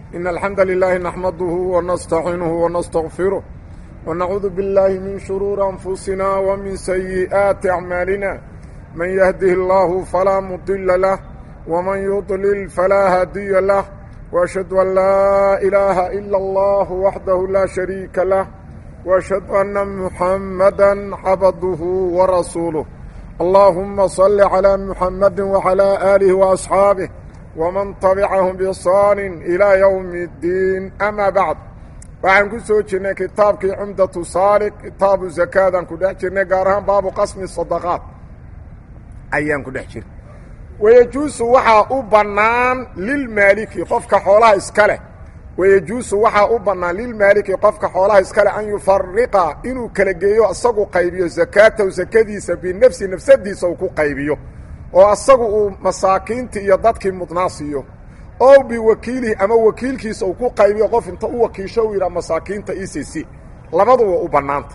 إن الحمد لله نحمده ونستعينه ونستغفره ونعوذ بالله من شرور أنفسنا ومن سيئات أعمالنا من يهده الله فلا مضل له ومن يضلل فلا هادي له وأشهد أن لا إله إلا الله وحده لا شريك له وأشهد أن محمدا عبده ورسوله اللهم صل على محمد وعلى آله وأصحابه ومن تبعهم بإحsaan إلى يوم الdiin أmا baعd waxaan ku soo jirnay kitaabkii cumdaةu saaliq kitaabu zakaadan ku dhex jirnay gaar ahaan baabu qasmi صadaqaat ayaan ku dhex jirnay wayejuusu waxaa u bannaan lilmaaliki qofka xoolaha iska leh wayejuusu waxaa u bannaan lilmaaliki qofka xoolaha iska leh an yufariqa inuu kala geeyo isagu qaybiyo zakaatahu sakadiisa binafsi nafsadiisa uu ku qaybiyo oo asagu uu masaakiintii iyo dadkii mudnaa siiyo oo biwakiilihi ama wakiilkiisa uu ku qaybiyo qof inta u wakiisho uu yidhaha masaakiinta ecc labaduba u bannaanta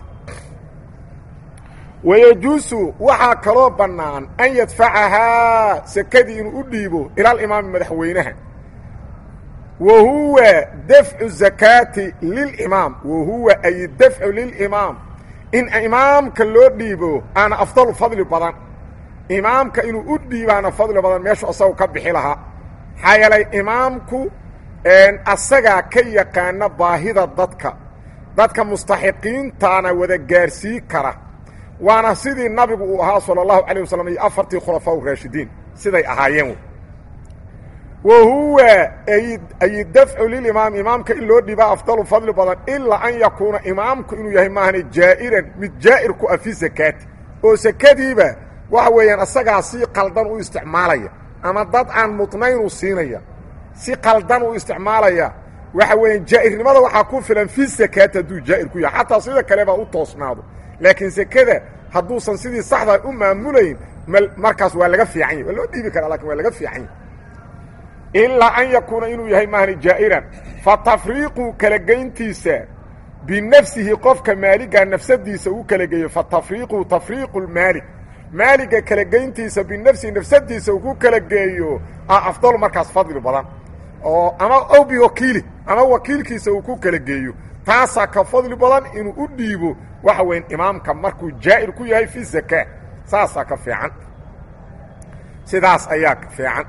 wayejuusu waxaa kaloo bannaan an yadfacahaa sakadii inuu u dhiibo ilalimaami madaxweynaha wa huwa dafcu zakaati lilimaam wa huwa ay dafcu lilimaam in imaamka loo dhiibo aana afdalu fadli badan imaamka inuu u dhiibaana fadli badan meeshu asagu ka bixi lahaa maxaa yeelay imaamku asagaa ka yaqaana baahida dadka dadka mustaxiqiintaana wada gaarsii kara waana sidii nabigu uu ahaa salى الlahu عalيه waslm iyo afartii khulafaa raashidiin siday ahaayeen wa huwa ay dafcu lilimaam imaamka in loo dhiibaa afdalu fadli badan ilaa an yakuuna imaamku inuu yahay maahane jaa'iran mid jaa'ir ku ah fi zakaati oo sakadiiba waxa weeyaan asagaa si qaldan u isticmaalaya ama dad aan mudnayn u siinaya si qaldan u isticmaalaya waxa weeyaan jaa'irnimada waxaa ku filan fi zakaati hadduu jaa'ir ku yahay xataa sida kale baa u toosnaado laakiin sekada hadduusan sidii saxdaa u maamulayn markaas waa laga fiican yahy waa loo dhiibi karaa lakin waa laga fiican yahy ilaa an yakuuna inuu yahay maahani jaa'iran fa tafriiqu kala geyntiisa binafsihi qofka maaliga nafsadiisa uu kala geeyo fa tafriiqu tafriiqu lmaalik maaliga kala geyntiisa binafsihi nafsadiisa uu ku kala geeyo a afdal markaas fadli badan oo ama ow biwakiili ama wakiilkiisa uu ku kala geeyo taasaa ka fadli badan inuu u dhiibo waxa weyn imaamka markuu jaa'ir ku yahay fi zakaa saasaa ka fiican sidaas ayaa ka fiican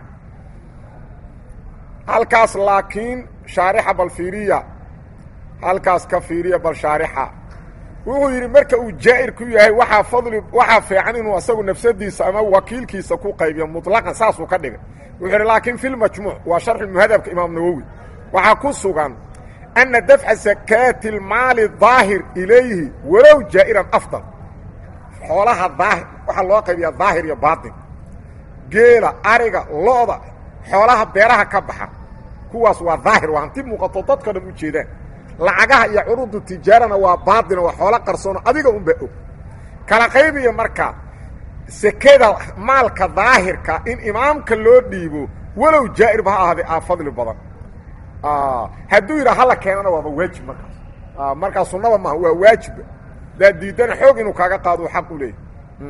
halkaas laakiin shaarixa bal fiiriya halkaas ka fiiriya bal shaarixa wuxuu yidhi marka uu jaa'ir ku yahay waxaa fadli waxaa fiican inuu asagu nafsadiisa ama wakiilkiisa ku qaybiyo muطlaqan saasuu ka dhigay wuxuu yidhi laakiin fi lmajmuuc waa sharxu muhadabka imaam nawowi waxaa ku sugan أنa dفca زakاaةi الmaali ظaahir ilayhi walow jaa'iran afضل xoolaha daahir waxaa loo qaybiyaa daahir iyo baaطin geela ariga lo'da xoolaha beeraha ka baxa kuwaas waa daahir waa hanti muuqato dadka dhan u jeedaan lacagaha iyo curudu tijaarana waa baaطino waa xoolo qarsoono adiga unba og kala qaybiya marka sekada maalka daahirka in imaamka loo dhiibo walow jaa'irba ha ahaadee aa fadli badan hadduu yidhaa hala keenana waaba waajib markaas markaas sunaba maaha waa waajiba daad diidana xoog inuu kaaga qaado xaq u leeyahy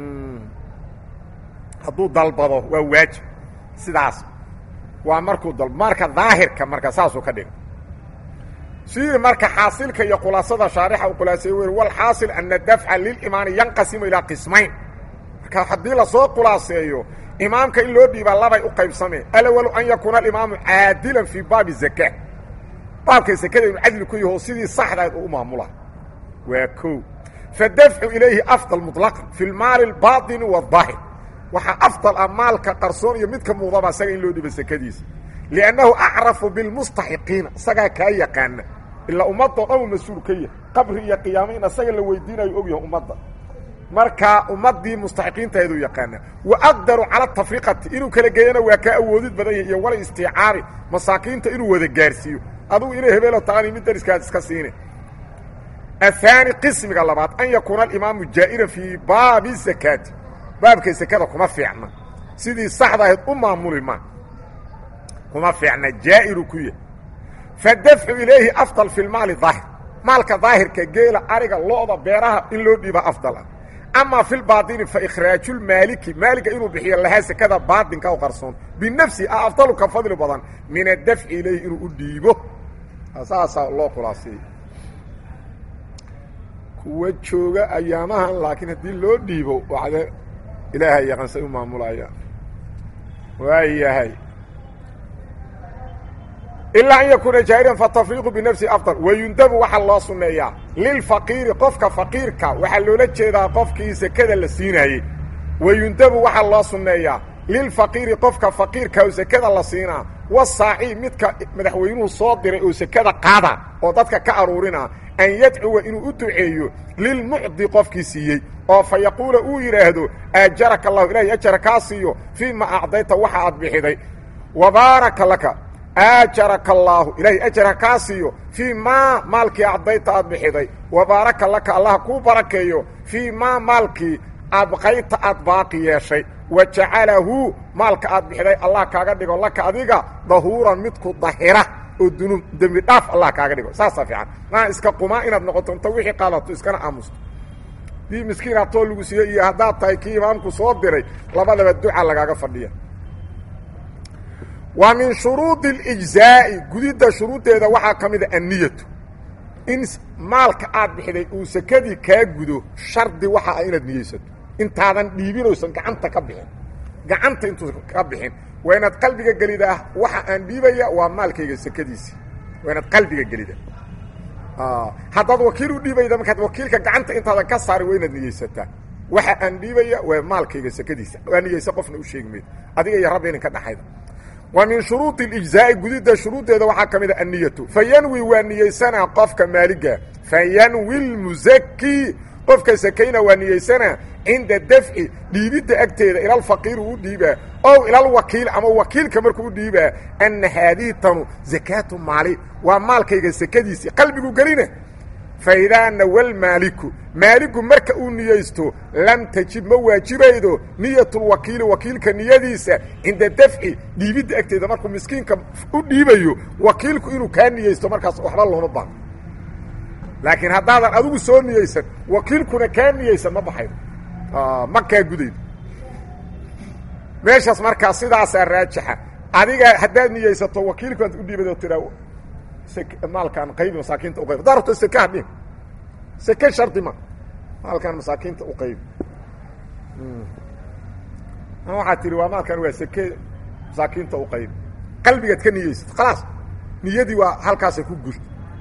hadduu dalbado waa waajib sidaas waa markuu dal marka daahirka marka saasuu ka dhiga sii marka xaasilka iyo khulaasada shaarixa uu khulaaseeye wer walxaasil ana dafca lilimaani yanqasimu ilaa qismayn marka haddii lasoo khulaaseeyo imaamka in loo dhiibaa labay u qaybsameen alawalu an yakuuna alimaamu caadilan fii baabi zaka baabka sekada inu cadli ku yaho sidii saxdayd uu u maamula waa ko fadafcu ilayhi afdal muطlaqan fi lmaali اlbaطini wاdaahir waxaa afdal ah maalka qarsoon iyo midka muudaba isaga in loo dhiiba sekadiisa liannahu acrafu bilmustaxiqiina isagaa kaa yaqaana ilaa ummadoo dhan uu mas-uul ka yahay qabri iyo qiyaamo in isaga la weydiinayo og yahay ummadda marka ummadii mustaxiqiintaheeduu yaqaana wa aqdaru cala tafriqati inuu kala geeyana waa kaa awoodid badan yahay iyo wala istiicaabi masaakiinta inuu wada gaarsiiyo adugu inay hebeelo taqani mid dariskaad iska siine ahaani qismiga labaad an yakuuna alimaamu jaa'iran fii baabi zakaati baabka sekada kuma fiicna sidii saxda ahayd u maamuli ma kuma fiicna jaa'iru ku yahay fadafcu ilayhi afdal fi lmaali daahir maalka daahirka geela ariga lo'da beeraha in loo dhiiba afdal ah ama fi lbaطini faإkhraaju lmaaliki maaliga inuu bixiyo lahaa sekada baaطinka u qarsoon binafsi a afdalu ka fadli badan min adafci ilayhi inuu u dhiibo saasaa loo khulaaseeyey kuwa jooga ayaamahan laakiin haddii loo dhiibo waxde ilaahay yaqansay u maamulayaan waayahay ilaa an yakuuna jaahiran fatafriiqu binafsi afdal wayundabu waxaa loo sunneeyaa lilfaqiiri qofka faqiirka waxaa loola jeedaa qofkii sekada la siinaayey wayundabu waxaa loo sunneeyaa lilfaqiiri qofka faqiirka oo sekada la siinaa wasaaci midka madaxweynuhu soo diray oo sekada qaada oo dadka ka aruurina an yadcuwa inuu u duceeyo lilmucdi qofkii siiyey oo fa yaquula uu yidhaahdo aajaraka allahu ilahay ajara kaa siiyo fii ma acdayta waxa aad bixiday wa baaraka laka aajaraka allaahu ilaahay ajara kaa siiyo fii maa maalkii acdayta aad bixiday wa baaraka laka allah kuu barakeeyo fii maa maalkii abqayta aad baaqi yeeshay wa jacalahu maalka aad bixiday allah kaaga dhigo laka adiga dahuuran midku dahira oo dunuub dembi dhaaf allah kaaga dhigo saasaa fiican maa iska qumaa inaad noqoto inta wixii qaadato iskana aamusto dii miskiin hatoo lagu siiyo iyo haddaad tahay kii imaamku soo diray labadaba duca lagaaga fadhiya wa min shuruudi اlijzaa'i gudidda shuruuddeeda waxaa ka mida anniyatu in maalka aad bixiday uu sekadii kaa gudo shardi waxa ah inaad niyeysato intaadan dhiibinaysan gacanta ka bixin gacanta intuusan ka bixin waa inaad qalbiga gelida ah waxa aan dhiibaya waa maalkayga sekadiisi waa inaad qalbiga gelida haddaad wakiil u dhiibayda markaad wakiilka gacanta intaadan ka saari waa inaad niyeysataa waxa aan dhiibaya waa maalkayga sekadiisa waa niyeysa qofna u sheegi maydo adiga iyo rabbi idinka dhaxayda wa min shuruudi اlijzaa'i gudidda shuruuddeeda waxaa ka mid a anniyatu fayanwi waa niyeysanaa qofka maaliga fayanwi lmusaki qofka sakayna waa niyeysanaa cinda dafci dhiibidda agteeda ilalfaqiiri u dhiibaa ow ilalwakiil ama wakiilka markuu u dhiibaa anna haadihi tanu zakaatu maali waa maalkayga sakadiisii qalbigu gelina faidaa nawal maaliku maaligu marka uu niyeysto lam tajib ma waajibaydo niyatulwakiili wakiilka niyadiisa cinda dafci dhiibidda agteeda markuu miskiinka u dhiibayo wakiilku inuu kaa niyeysto markaas waxba looma baano laakiin haddaadan adigu soo niyeysan wakiilkuna kaa niyeysan ma baxaydo ma kaa gudaydo meeshaas markaa sidaasaa raajixa adiga haddaad niyeysato wakiilku aad u dhiibado tiraa maalkaan qaybi masaakiinta uqayb haddaa rabto seke hadhin seke shardi ma maalkaan masaakiinta u qaybi waxaad tihi waa maalkaan waa seke masaakiinta u qaybi qalbigaad ka niyeysato khalaas niyadii waa halkaasay ku gurta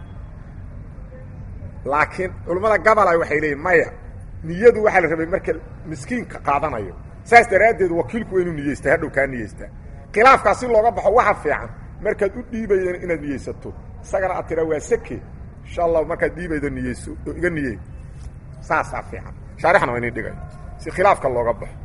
laakiin culammada gabalay waxay leeyiin maya niyadu waxaa la rabay marka miskiinka qaadanayo saas daraaddeed wakiilku waa inuu niyeystaa hadhow kaa niyeystaa khilaafkaas si looga baxo waxa fiican markaad u dhiibaydan inaad niyeysato isagana aad tiraa waa seke insha allahu markaad dhiibaydo niyeyso oo iga niyey saasaa fiican shaarixna waa inin dhigay si khilaafka looga baxo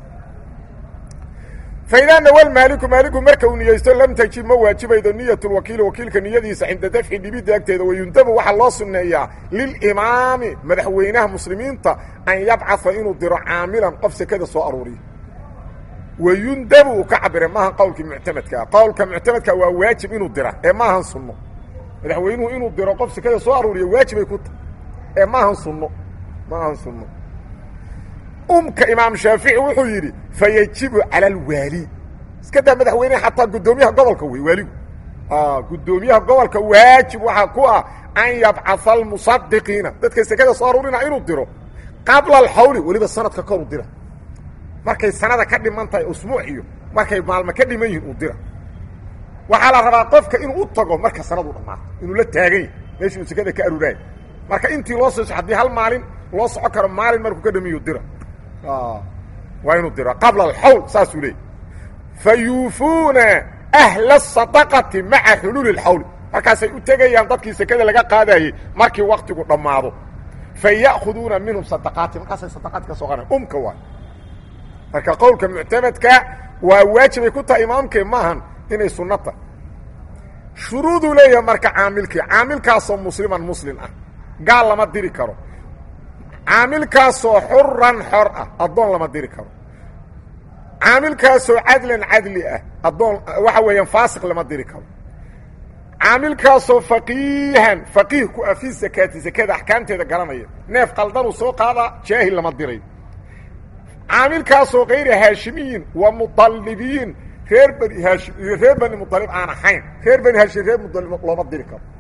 faidaa nawal maaliku maaliku marka uu niyeysto lam tajib ma waajibaydo niyat lwakiili wakiilka niyadiisa cinda dafci dhibidda agteeda wayundabu waxaa loo sunneeyaa lilimaami madaxweynaha muslimiinta an yabcaa inuu diro caamilan qof sekada soo aruuriya wayundabu uu ka cabire maahan qowlkii muctamadkaa qowlka muctamadka waa waajib inuu dira ee maahan sunno madaxweynuhu inuu diro qof sekada soo aruuriya waajibay ku tahay ee maahan sunno maahan sunno umka imaam shaafici wuxuu yidhi fayajibu cala alwaali iska daa madaxweyneha xataa guddoomiyaha gobolka wey waaligu guddoomiyaha gobolka waajib waxaa ku ah an yabcaa almusadiqiina dadka sekada soo aruurina inuu diro qabla alxawli weliba sanadka koru dira markay sanada ka dhiman tahay usbuuc iyo markay maalmo ka dhiman yihiin uu dira waxaa la rabaa qofka inuu u tago marka sanadu dhammaato inuu la taagan yahy meeshii uu sekada ka aruuraayo marka intii loo soo haddii hal maalin loo soco karo maalin markuu ka dhamiyu dira waa inuu dira qabla alxawl saasuu leeyay fa yuufuuna ahla asadaqati maca xuluuli اlxawli markaasay u tegayaan dadkii sekada laga qaadayey markii waktigu dhammaado fa ya'khuduuna minhum sadaqaati markaasay sadaqaadki ka soo qaran umka waay marka qowlka muctamadka waa waajibay ku tahay imaamkee maahan inay sunno tahay shuruuduu leeyahay marka caamilkii caamilkaasoo musliman muslim ah gaal lama diri karo caamilkaasoo xuran xor ah addoon lama diri karo caamilkaasoo cadlan cadli ah addoon waxa weeyaan faasiq lama diri karo caamilkaasoo faqiihan faqiih ku ah fii sakaati sakada axkaamteeda garanaya neef qaldanuu soo qaadaa jaahil lama dirayo caamilkaasoo kayri haashimiyin wa muطalibiyin reer bani haashim iyo reer bani muطalib aan ahayn reer bani haashim reer muطalib looma diri karo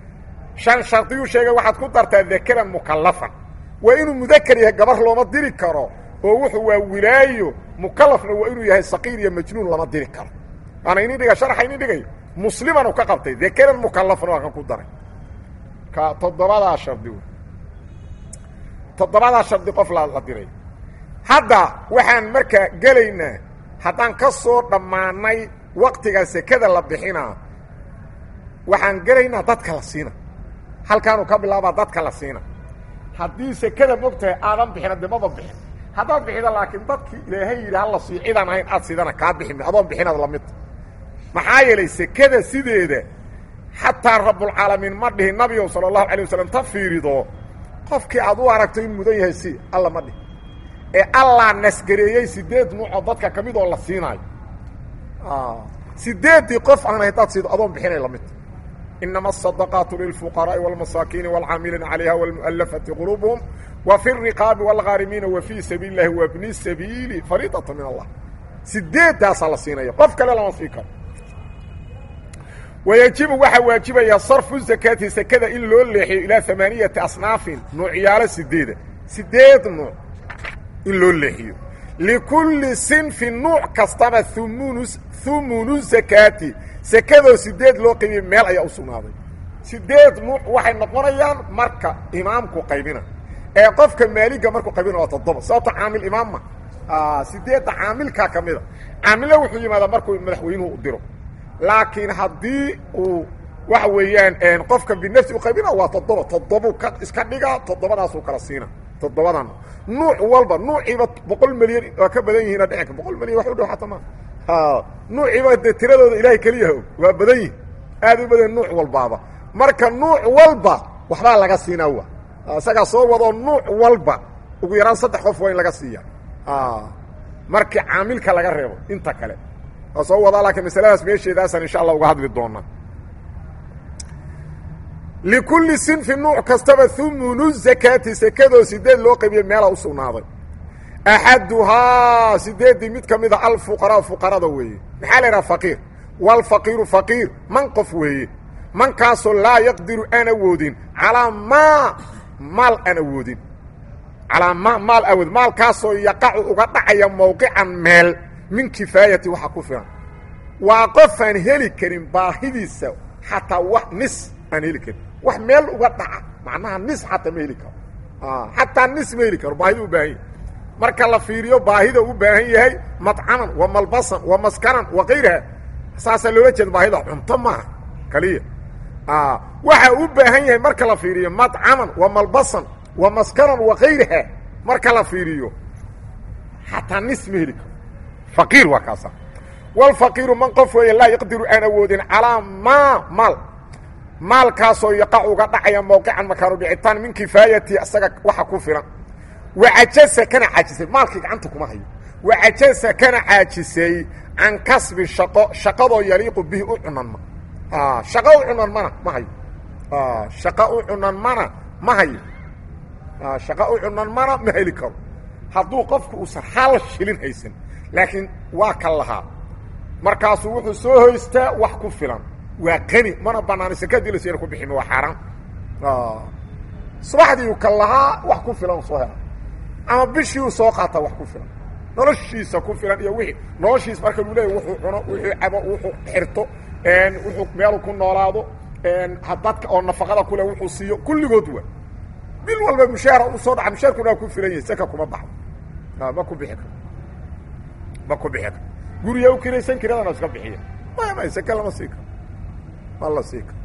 shan shardiyuu sheegay waxaad ku dartaa dakaran mukallafan waa inuu mudakar yahay gabar looma diri karo oo wuxuu waa wilaayo mukallafna waa inuu yahay saqiir iyo majnuun lama diri karo waana ini dhiga sharxa ini dhigay muslimanu ka qabtay dakaran mukallafan waa kan ku daray ka toddobadaa shardi wey toddobadaa shardi qof la la diray hadda waxaan markaa gelaynaa haddaan ka soo dhammaanay waktiga sekada la bixinaa waxaan gelaynaa dadka la siina halkaanuu ka bilaabaa dadka la siina haddii sekada mogtahay aadan bixina de maba bixin haddaad bixida laakiin dadkii ilaahay yidhi hala sii cidaan ahayn aad sidana kaa biximi adoon bixinaad lamidta maxaa yeelay sekada sideeda xataa rabbulcaalamiin ma dhihin nabigow sala allahu alay wasalam ta fiirido qofkii aad u aragto in mudan yahay si alla ma dhihin ee allaa nasgareeyey sideed nuucoo dadka ka mid oo la siinaayo sideeddii qof aan haddaad siido adoon bixinay lamidta inama asadaqaatu lilfuqaraa'i wاlmasaakiini wاlcaamiliina calayha wاlmu'alafati quluubuhum wa fi الriqaabi wاlghaarimiina wa fii sabiili اllahi wa bni sabiili fariidata min allah sideeddaasaa la siinaya qof kale lama sii karo wayajibu waxaa waajibaya sarfu zakaati sekada in loo leexiyo ilaa amaaniyati asnaafin nuucyaalo sideeda sideed nuuc in loo leexiyo likulli sinfin nuuc kastaba umunu humunu zakaati sekadoo sideed loo qaybiya meel ayaa u sugnaaday sideed nuuc waxay noqonayaan marka imaamku qaybina ee qofka maaliga markuu qaybina waa toddoba sababto caamil imaamma sideedda caamilkaa ka mida caamilla wuxuu yimaadaa markuu madaxweynuhu u diro laakiin haddii uu waxa weeyaan qofka binafsi u qaybina waa toddoba toddobuu ka iska dhigaa toddobadaasuu kala siina toddobadan nuuc walba nuuciiba boqol milyan waa ka badan yihiina dhicinka boqol milyan wax u dhow xataa ma nuuciiba dee tiradooda ilaahay keliyaha og waa badan yihin aad u badan nuuc walbaaba marka nuuc walba waxbaa laga siinaa wa isagaa soo wadoo nuuc walba ugu yaraan saddex qof waa in laga siiya markii caamilka laga reebo inta kale waa soo wadaa laakiin masaladaas meesheedaasaan insha allah uga hadli doonaa likulli sinfi nuuc kastaba humunu zakaati sekadoo sideed loo qaybiye meela u sugnaaday axaduhaa sideeddii mid ka mida alfuqaraa fuqarada weeye maxaa la idhaha faqiir waalfaqiiru faqiir man qof weeye mankaasoo laa yaqdiru aan awoodin calaa maa maal aan awoodin calaa ma maal awood maalkaasoo yaqacu uga dhacaya mowqican meel min kifaayati waxa ku filan waa qofaan heli karin baahidiisa xataa wax nis aan heli karin wax meel uga dhaca macnaha nis xataa ma heli karo xataa nis ma heli karo baahida u baahan yahay marka la fiiriyo baahida u baahan yahay madcaman wa malbasan wa maskanan wa kayraha saasaa loola jeeda baahida cunto maaha kaliya waxa u baahan yahay marka la fiiriyo madcaman wa malbasan wa maskanan wa kayraha marka la fiiriyo xataa nis ma heli karo faqiir waa kaasa walfaqiiru man qof weeye laa yaqdiru aan awoodin calaa maa maal maalkaasoo yaqac uga dhacaya mowqican makaanu dhicitaan min kifaayati isaga waxa ku filan wacajasa kana caajisay maalkii gacanta kuma hayo wacajasa kana caajisay can kasbi shaqo shaqadoo yaliiqu bihi u cunanma shaqo u cunanmana ma hayo shaqo u cunanmana ma hayo shaqo u cunanmana ma heli karo hadduu qofku uusan hal shilin haysan laakiin waa ka lahaa markaasuu wuxuu soo hoystaa wax ku filan waa qani mana banaana sekadii lasina ku biximi waa xaaraan subaxdiiu ka lahaa wax ku filan soo hela ama bishiiu soo qaataa wax ku filan noloshiisa ku filan iyo wixii noloshiis marka lu leeya wuxuu cuno wuxuu cabo wuxuu xirto wuxuu meelu ku noolaado dadka oo nafaqada kule wuxuu siiyo kulligood waa bil walba mushaara u soo dhaca mushaarkuna waa ku filan yahay seka kuma baxdo ma ku bixi karo ma ku bixi karo guriga u kiraysan kiradana iska bixiya maya maya seke lama sii karo ma la sii karo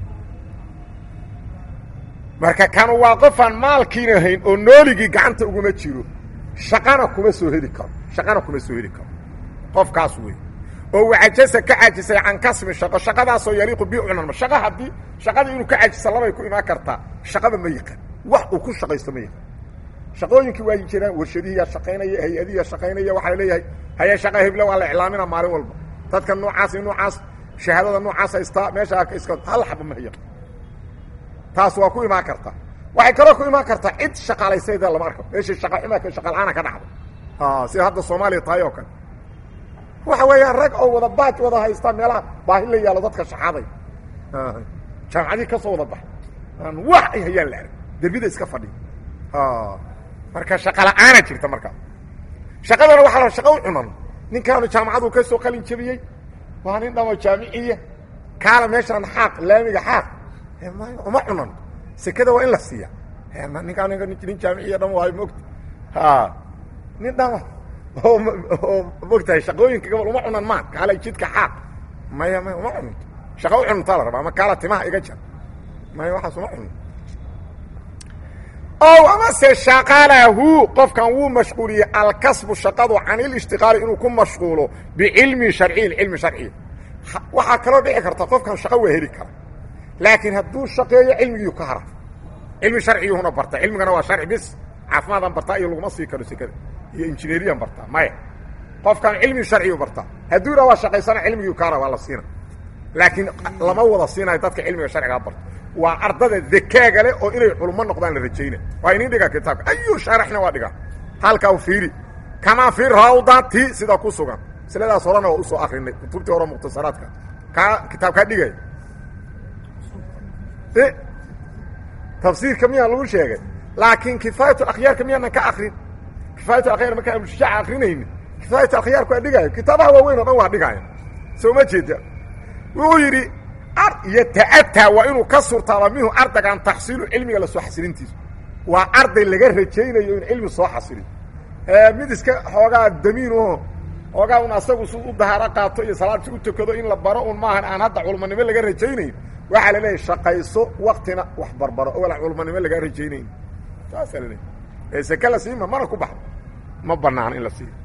marka kanu waa qofaan maalkiina hayn oo nooligii gacanta uguma jiro shaqana kuma soo heli karo shaqana kuma soo heli karo qofkaas wey oo wacajasa ka caajisay can kasbi shaqo shaqadaasoo yaliiqu bi cunanma shaqa haddii shaqadii inuu ka caajisa labay ku imaan kartaa shaqaba ma yaqaan wax uu ku shaqaysto ma yaqaan shaqooyinkii waa jiraan warshadihiyaa shaqaynaya hay-adihiyaa shaqaynaya waxaa la leeyahay haya shaqa hebla waa la iclaamina maalin walba dadka noocaas iyo noocaas shahaadada noocaas haystaa meesha iska hal xaba ma haya taas waa ku imaan kartaa waxay kaloo ku imaan kartaa cid shaqaalaysayda lama arko meeshii shaqa xumaa shaqala-aana ka dhacdo sida hadda soomaaliya tahay oo kale waxa weeyaan rag oo wada baaj wada haystaa meelaha baahi la yaalo dadka shaxaaday jaamacadii ka soo wada baxa aan wax ay hayaan la arag derbida iska fadhiya marka shaqa la-aana jirta markaa shaqadana waxaa la shaqa u cunan ninkaanu jaamacadu ka soo qalin jabiyey waa nin dhamo jaamiciya kaala meeshaan xaaq laamiga xaaq uma cunan sekada waa in la siiya ninkaa nin jaamiciya dham waayo mogta ha nin dhama oo oo mogtahay shaqooyinka gobol uma cunan maan kaalay jidka xaaq maya maya uma cunanto shaqa u cunantaa la rabaa ama kaala timaha iga jar maya waxaas uma cunan ow amase shaqalahu qofkan wuu mashquuliyey alkasbu shaqadu can ilishtiqaali inuu ku mashquulo bicilmin sharciyin cilmi sharciya waxaa kaloo dhici karta qofkan shaqo waa heli kara laakiin hadduu shaqeeyo cilmigii ka hara cilmi sharciyuhuna barta cilmigana waa sharci bis caafimaadaan bartaa iyo laguma sii karo sekada iyo injineeriyan bartaa maya qofkan cilmi sharciyu bartaa hadduu ira waa shaqaysana cilmigii ka hara waa la siina laakiin lama wada siinayo dadka cilmiga sharcigaa barta waa ardada dekaaga leh oo inay culummo noqdaan la rajayna waa inin dhigaa kitaabka ayu shaarixna waa dhigaa halkaa u fiiri kamaa fi rawdati sida ku sugan masladaas horena waa usoo akrinay kutubtii hore mukhtasaraadka kaa kitaabkaa dhigay tafsiirka miyaa lagu sheegay laakiin kifaayat akhyaarka miyaanan ka akrin kifaayat akhyaar markaa abushushaaca akrinayni kifaayat akhyaarku waa dhigaayo kitaabaha waaweyn oo dhan waa dhigaaya soo ma jeeda wuxuu yidhi yata'ataa waa inuu ka surtaaba minhu ardaygan taxsiilu cilmiga lasoo xasilintiisa waa arday laga rajaynayo in cilmi soo xasiliyo mid iska xoogaa damiinoo xoogaa un asagu su u dahaaro qaato iyo salaadsi u tukado in la baro un maahan aan hadda culmanimo laga rajaynayn waxaa la leeyahy shaqayso waktina wax barbaro ogola culmanimo lagaa rajaynayn saasaa la leeyahy ee seke la siima mana ku baxdo ma banaano in la siiyo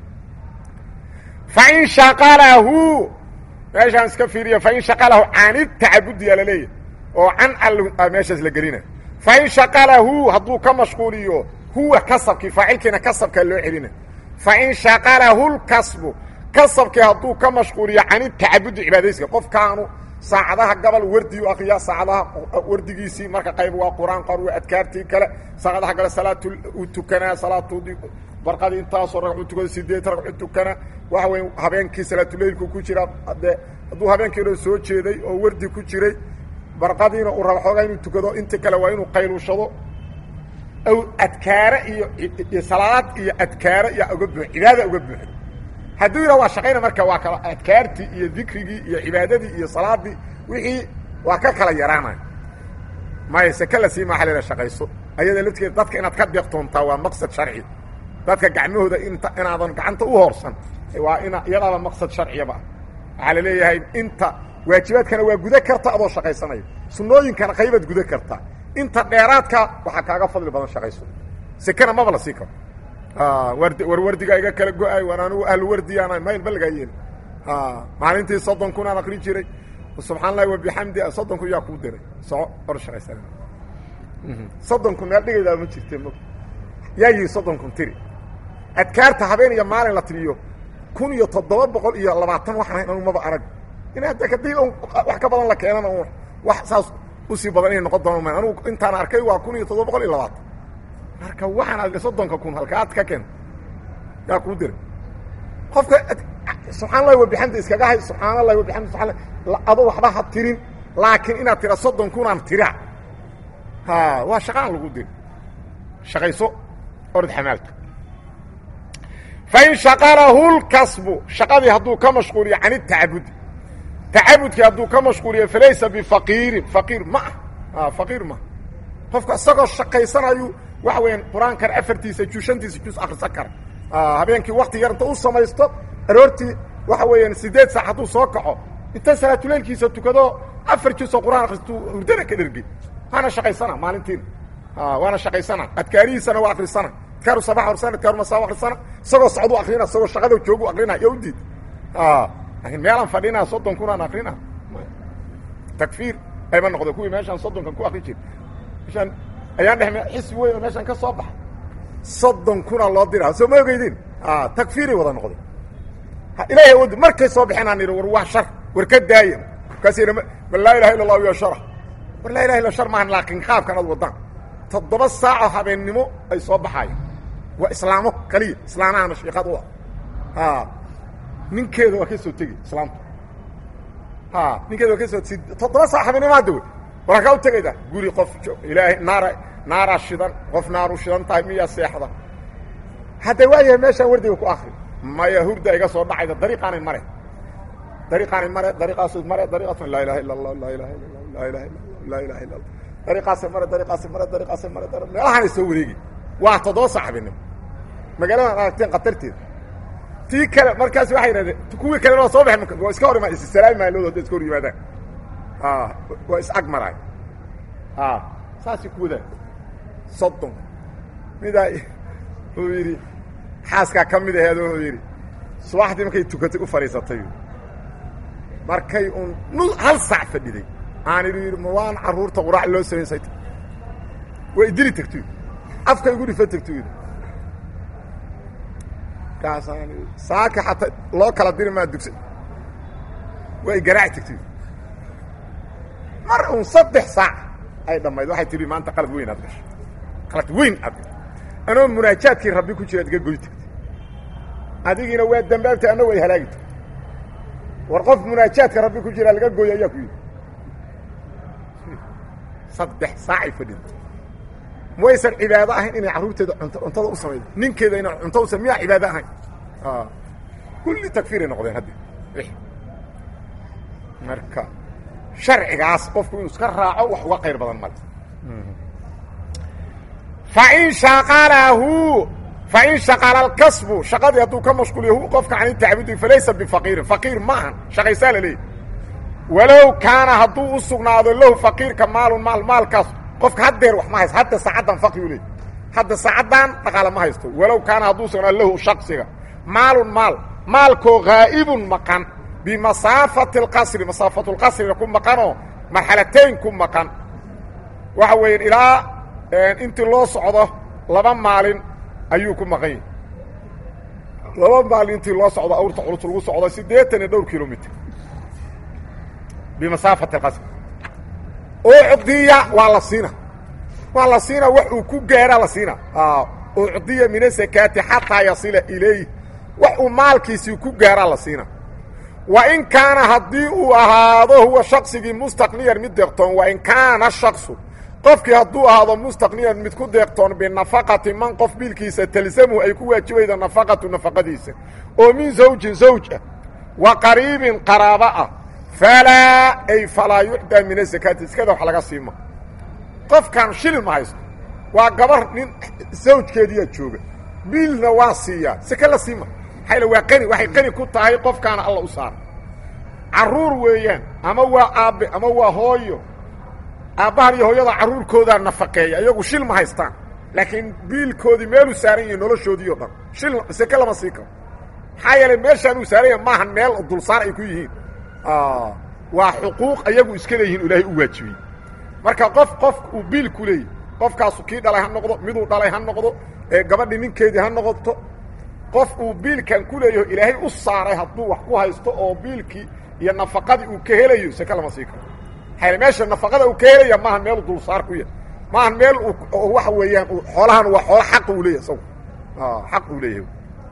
fain shaqalahu meeshaan iska fiiriya fain shaqalahu canid tacabudiyaa la leeyahy oo can al meeshaas la gelina fain shaqalahu hadduu ka mashquuliyo huwa kasabkii faacilkiina kasabkaa loo celina fain shaqalahu lkasbu kasabkii hadduu ka mashquuliyo canid tacabudi cibaadayska qofkaanu saacadaha gabal wardiyu akriya saacadaha wardigiisii marka qayb waa qur-aan qor waa adkaartii kale saacadaha kale salaat u tukanaa salaatudi barqadii intaasoo ragcu tukada sideed ragcu tukana waxa weya habeenkii salaatuleylku ku jira de hadduu habeenkiina soo jeeday oo wardi ku jiray barqadiina uu raba xoogaa inuu tukado inta kale waa inuu qayluushado aw adkaare iyo iyo salaad iyo adkaare iyo uga buux cibaada uga buuxdo hadduu yidhaha waa shaqayna marka waa kala adkaartii iyo dikrigii iyo cibaadadii iyo salaadii wixii waa ka kala yaraanaya maya seke la sii maaxa lela shaqayso ayada lafteeda dadka inaad ka deeqtoontaa waa maqsad sharci dadka gacmahooda inta inaadan gacanta u hoorsan waa ina iyadaaba maqsad sharciyaba ah waxaa la leeyahay inta waajibaadkana waa guda karta adoo shaqaysanaya sunnooyinkana qaybaad guda kartaa inta dheeraadka waxaa kaaga fadli badan shaqayso sekena maba la sii karo war war wardigaa iga kala go-ay waan anigu ahlu wardiyaana mayl ba lagaa yeeli maalintii soddon kun aan akri jiray subxaan allahi wabixamdi soddon kun yaa kuu diray soco or shaqaysan soddon kun meel dhigaydaa ma jirte mo yaa yihi soddon kun tiri adkaarta habeen iyo maalin la tiriyo kun iyo toddoba boqol iyo labaatan waxaan hayn anu maba arag in hadda kadib un wax ka badan la keenana un wax saas usii badan inay noqon doona ma anugu intaan arkay waa kun iyo toddoba boqol iyo labaatan marka waxaan adga soddonka kun halkaad ka keen yaa kuu diray qofka subxaan allahi wabixamdi iskaga hay subxaan allahi wabixamdi subaa ado waxba ha tirin laakiin inaad tira soddon kunaan tira ha waa shaqaan lagu diri shaqayso orod xamaalta fain shaqalahu lkasbu shaqadii hadduu ka mashquuliyo can itacabudi tacabudkii hadduu ka mashquuliyo falaysa bifaqiirin faqiir ma ah faqiir ma qofka isagoo shaqaysanayu waxa weeyaan qur-aankan afartiisa juz shantiisa juz akrisan kara habeenkii wakti yar inta u samaysto aroortii waxa weeyaan sideed saac hadduu soo kaco inta salaatuleylkiisa tukado afar juzoo qur-aan akristu hurdana ka dhergey waana shaqaysana maalintiina waana shaqaysana adkaarihiisana waa akrisana adkaaru sabax arisana adkaaru masaa akrisana isagoo socdu akrina isagoo shaqada joogu akrina iyo udiid laakiin meelaan fadhina soddon kunaan akrina takfiir ayma noqdo kuwii meeshaan soddonkan ku akri jira meeshaan ayaan dheh xisbi weyn oo meeshaan ka soo baxa soddon kuna loo dira soo ma ogeydin takfiiray wada noqday ilahay awoodi markay soo baxeen aan idhi war waa shar war ka daaya markaas yidhi ma laa ilaha illa allahu ya shara war laa ilaha illa shar maahan laakiin qaabkan ad wadaan toddoba saaco habeennimo ay soo baxaayeen waa islaamo kaliya islaamahana shiikad u ah ninkeeda waa ka soo tegi islaamta ninkeeda waa ka soo toddoba saac habeennimo hadda wey waraa kaa u tegayda guri qof ilaahay naara naaraa shidan qof naaru shidan tahay miyaa seexda hadda waayahay meeshaan wardiga ku akri maya hurda iga soo dhacayda dariiqaanay mare dariiqaanay mare dariiqaasu mare dariiqaas laa ilaha illa allah laa ilaha illa allah laa ilaha illa allah laa ilaha illa allah dariiqaasay mare dariiqaasay mare dariiqaasay mare meelahaanay soo wareegi waa toddoba saxbinimo magaaladan aragteen khatarteeda tii kale markaas waxay yidhahdeen kuwii kalena waa soo baxay waa iska hor imaa is salaami maalood hadday iska hor yimaadaan waa is ag maraay saasay ku wadaan soddon midaa wuxuu yidhi xaaskaa ka mid aheed wuxuu yidhi subaxdii markay tukatay u fadhiisatay markay un nu hal saac fadhiday aan idhi yidhi ma waan carruurta quraac loo samaysay waa idili tagto afka igu dhifa tagto yidhi kaasaan saaka xataa loo kala diri maa dugsa waa i garaaci tagto mar un saddex saac ay dhammayd waxay tihi maanta qalad weyn aad gashay qalad weyn aad gashay anoo munaajaadkii rabbi ku jira ad iga goy tagtay adigiina waa dambaabtay anna way halaagi tagtay war qof munaajaadka rabbi ku jira laga gooyo ayaa ku yidhi saddex saacay fadhida waysan cibaado ahayn inay carruurteeda unt cuntada u samaydo ninkeeda ina cunto u sam miyaa cibaado ahayn kulli takfiiray noqdeen haddi marka sharcigaas qofku inuu iska raaco wax uga qayr badan male fain shaqalahu fain shaqala alkasbu shaqadii hadduu ka mashquuliyo hu qofka can tacbudi falaysa bifaqiirin faqiir ma ahan shaqaysaa la leeyahy walow kaana hadduu u sugnaado lahu faqiirka maalun maal maalkaas qofka haddeer wax ma haysto hadda saacaddan faqri u leey hadda saacaddan dhaqaale ma haysto walow kaana hadduu sugnaado lahu shaksiga maalun maal maalkoo haa'ibun maqan bimasaafati اlqasri masaafatu lqasriga ku maqanoo marxalatayn ku maqan waxa weeye ilaa intii loo socdo laba maalin ayuu ku maqan yahay laba maalin intii loo socdo awrta culus lagu socdo siddeetan iyo dhowr kilomitr bimasaafati اlqasri ucdiya waa la siina waa la siina wax uu ku gaara la siina ucdiya min asakaati xataa yasila ilayh wax uu maalkiisii ku gaaraa la siina wain kaana haddii uu ahaado huwa shaksigii mustaqniyan mid deeqtoon wain kaana shaksu qofkii hadduu ahaado mustaqniyan mid ku deeqtoon binafaqati man qof biilkiisa talzamuhu ay ku waajibayda nafaqatu nafaqadiisa oo min zawjin zawj ah wa qariibin qaraabo ah falaa ay falaa yucdaa min azakaati iskada wax laga siima qofkan shilin ma haysto waa gabar nin zawjkeediyaa jooga biilna waa siiyaa seke la siima maxayl waa qani waxay qani ku tahay qofkaana alla u saara carruur weeyaan ama waa aabbe ama waa hooyo aabbahan iyo hooyada carruurkoodaa nafaqeeya iyagu shil ma haystaan laakiin biilkoodii meeluu saaran yahi noloshoodii o dhan shil seke lama sii karo maxaa yeelay meeshaan uu saaran yahay maahan meel dulsaar ay ku yihiin waa xuquuq ayagu iska leeyihiin ilaahay u waajibiyey marka qof qof uu biil ku leeyahy qofkaasu kii dhalay ha noqdo miduu dhalay ha noqdo ee gabadhii ninkeedii ha noqoto qof uu biilkan ku leeyaho ilaahay u saaray hadduu wax ku haysto oo biilkii iyo nafaqadii uu ka helayo seke lama sii karo maxaa meesha nafaqada uu ka helaya maahan meel dulsaar ku yahay maahan meel waxa weeyaan xoolahan waa xoolo xaq uu leeyahay isagu xaq uu leeyahay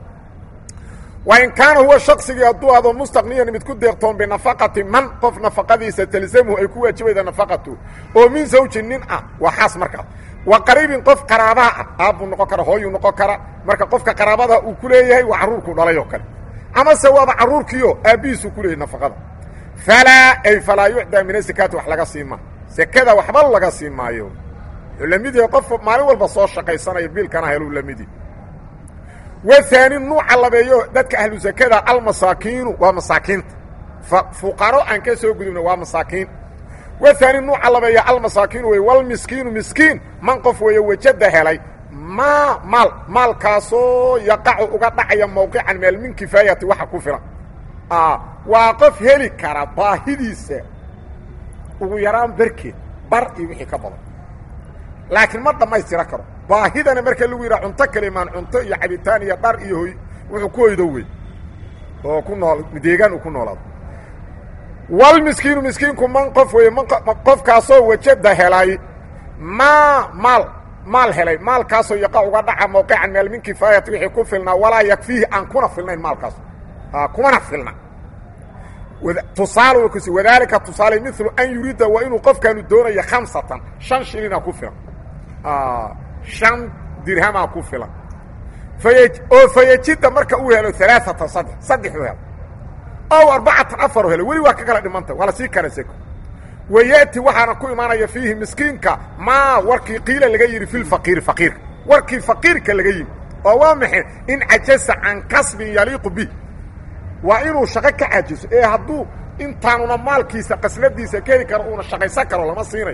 wain kaana huwa shaksigii hadduu ahdo mustaqniyan mid ku deeqtoon binafaqati man qof nafaqadiisa talzamuhu ay ku waajibayda nafaqatu oo min zawjin nin ah waa xaas markaas wa qariibin qof qaraabaha ah aabbuu noqon kara hooyuu noqon kara marka qofka qaraabada uu ku leeyahay waa carruurkuu dhalay oo kale amase waaba carruurkiio aabbihiisuu ku leeyahy nafaqada falaa ay falaa yucdaa min asakaati wax laga sii maa sekada waxba laga sii maayo wuxuu la mid yahay qof maalin walba soo shaqaysanaya biilkana heluu la mid yahy wahaani nuuca labeeyo dadka ahlu sakada almasaakiinu waa masaakiinta fuqaro aan ka soo gudubna waa masaakiin wahaani nuuca labeeya almasaakiinu wey walmiskiinu miskiin man qof weeye wejada helay maa maal maalkaasoo yaqacu uga dhacaya mawqican meel min kifaayati waxa ku filan waa qof heli kara baahidiisa ugu yaraan barkeed bar iyo wixii ka badan laakiin ma dhammaystira karo baahidana marka lagu yidhaha cunto kalimaan cunto iyo cabitaan iyo dhar iyo hoy wuxuu ku hoydo wey oo ku nool deegaan uu ku noolaado walmiskiinu miskiinku man qof weeye man qofkaasoo wajada helay maa maal maal helay maalkaasoo yaqa uga dhaca mawqican meel min kifaayati wixii ku filnaa walaa yakfiihi aan kuna filnayn maalkaas kumana filna tusaale kus wadaalika tusaale milu an yuriida waa inuu qofkaanu doonayo khamsatan shan shilina ku filan shan dirhamaa ku filan oo fayajida marka uu helo alaaatan saddex saddex u helo ow arbacatan afar u helo weli waa ka kala dhimanta waa la sii kara seko waya'ti waxaana ku imaanaya fiihi miskiinka maa warkii qiila laga yidhi fi lfaqiiri faqiirka warkii faqiirka laga yimi oo waa maxay in cajasa can kasbin yaliiqu bih waa inuu shaqo ka cajiso ee hadduu intaanuna maalkiisa qasladiisa ka heli karo uuna shaqaysan karo lama siinayo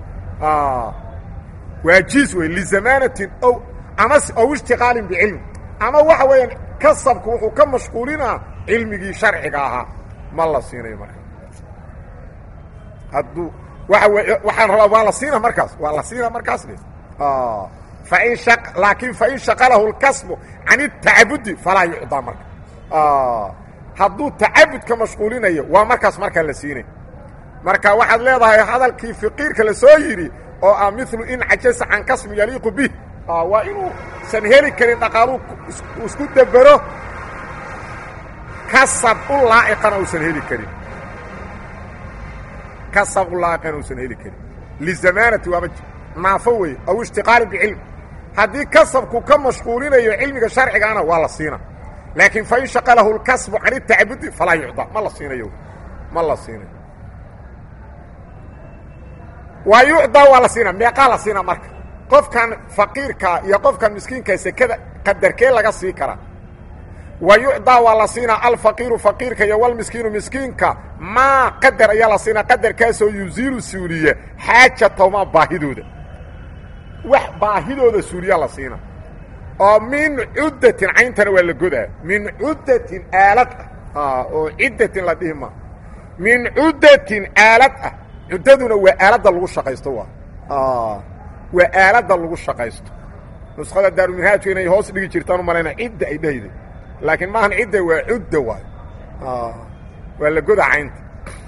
waa jiis wey lizamaanatin ow ama ow ishtiqaalin bicilmi ama waxa weeyaan kasabku wuxuu ka mashquulinaa cilmigii sharciga ahaa ma la siinayo marka hadduu waa waxaan rabaa waa la siina markaas waa la siina markaas de fain laakiin fain shaqalahu اlkasbu can الtacabudi falaa yucdaa marka hadduu tacabud ka mashquulinayo waa markaas markaa la siinay marka waxaad leedahay hadalkii fiqiirka la soo yidhi oo ah milu in cajasa can kasbi yaliiqu bih waa inuusan heli karin dhaqaaluu isku debero kasab u laa'iqana uusan heli karin kasab u laa'iqana uusan heli karin lizamaanati waaba naafo weeye aw ishtiqaali bicilmi haddii kasabku ka mashquulinayo cilmiga sharcigaana waa la siina laakiin fain shaqalahu اlkasbu can الtacabudi falaa yucdaa ma la siinayo ma la siinayo waa yucdaa waa la siina meeqaa la siina marka qofkan faqiirka iyo qofkan miskiinka sekada qadarkee laga sii karaa wa yucdaa waa la siinaa alfaqiiru faqiirka iyo walmiskiinu miskiinka maa qadar ayaa la siinaa qadarkaasoo yuziilu suuliya xaajatahmaa baahidooda wax baahidooda suuliya la siina oo min cuddatin cayntana waa la godaa min cuddatin aalad ah oo ciddatin la dhihi maa min cuddatin aalad ah cuddaduna waa aaladda lagu shaqaysto waa waa aaladda lagu shaqaysto nuskhada daaruminhaajku inay hoos dhigi jirtaan u malayna cidda ay dhahayday laakiin maahan cidda waa cudda waay waa la goda caynta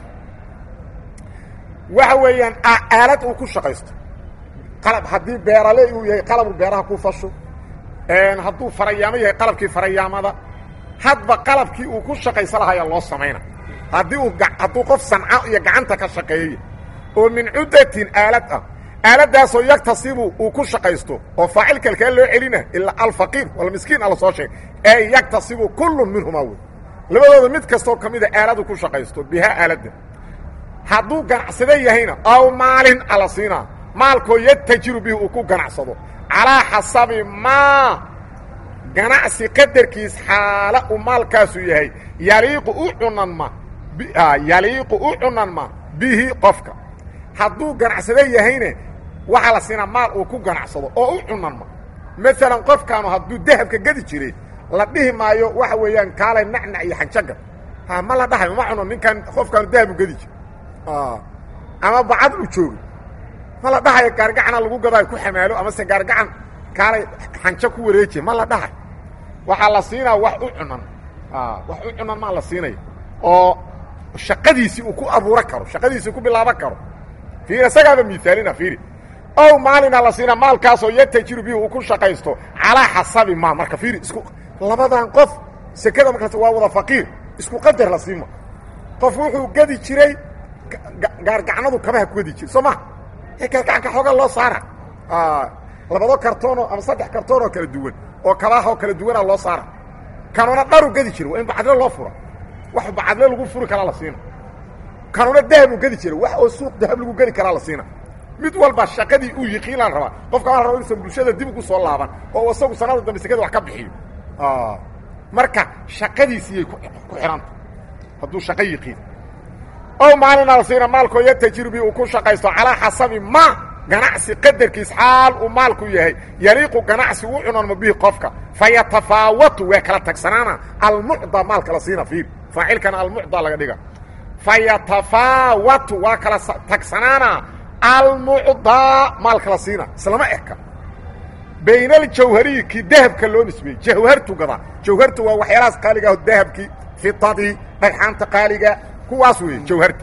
waxa weeyaan aalad uu ku shaqaysto qalab haddii beerale uu yahay qalabuu beeraha ku fasho hadduu farayaamo yahay qalabkii farayaamada hadba qalabkii uu ku shaqaysa lahayaa loo samayna haddii uu hadduu qof sanca iyo gacanta ka shaqeeya oo min cuddatin aalad ah aaladaasoo yaktasibu uu ku shaqaysto oo faacilka alkaa loo celina ilaa alfaqiir walmiskiin ala soo sheegay ee yaktasibu kullun minhumaa wey labadooda mid kastoo ka mida aaladu ku shaqaysto bihaa aaladda hadduu ganacsado yahayna aw maalin ala siinaa maalkoo yatajiru bihi uu ku ganacsado calaa xasabi maa ganacsi qadarkiis xaala uu maalkaasu yahay yaliiqu u cunanma yaliiqu u cunanma bihi qofka hadduu ganacsado yahayne waxaa la siinaa maal uu ku ganacsado oo u cunanma maalan qofkaanu hadduu dahabka gedi jiray la dhihi maayo waxa weeyaan kaalay nacnac iyo xanjaga ha ma la dhahayo ma cuno ninkan qofkaanu dahabu gedi jira ama bacad u joogi ma la dhahayo gaargacana lagu gadaayo ku xamaalo amase gaargacan kaalay xanjo ku wareejiya ma la dhahayo waxaa la siinaa wax u cunan wax u cunan maa la siinaya oo shaqadiisii uu ku abuuran karo shaqadiisii ku bilaaban karo fiir isagaaba miaalina fiiri ow maalina la siina maalkaasoo yatajiru bihi uu ku shaqaysto calaa xasabi maa marka fiiri isku labadan qof sekada markaas waa wada faqiir isku qadar la siima qof wuxuu gedi jiray gaargacnadu kabaha ku gedi jira soo maha ee gaargacanka xoogaa loo saara labado kartoonoo ama saddex kartoonoo kala duwan oo kabaahoo kala duwanaa loo saara kanuna dharu gedi jira waa in bacadle loo fura wax bacadle lagu furi karaa la siina kanuna dahabuu gedi jira wax oo suuq dahab lagu gedi karaa la siina mid walba shaqadii uu yiqiinaan rabaa qofka waa raba inuusan bulshada dib ugu soo laaban oo isagu sanada dambe sekada wax ka bixiyo marka shaqadiisiyay ku xihanta hadduu shaqo yiqiin ow maalina la siina maalkoo yatajiru bi uu ku shaqaysto calaa xasabi ma ganacsi qadarkiis xaal uu maalku yahay yaliiqu ganacsi u cunanmo bihi qofka fayatafaawatu waa kala tagsanaana almucda maalka la siina fiir faacilkana almucda laga dhiga fayatafaawatu waa kala tagsanaana almucdaa maalka la siina islama eka bayn aljawhariyi kii dahabka loo nisbeeyey jawhartu gadaa jawhartu waa waxyaalahaas qaaliga aho dahabkii fitadii dhagxaanta qaaliga kuwaas weeye jawharta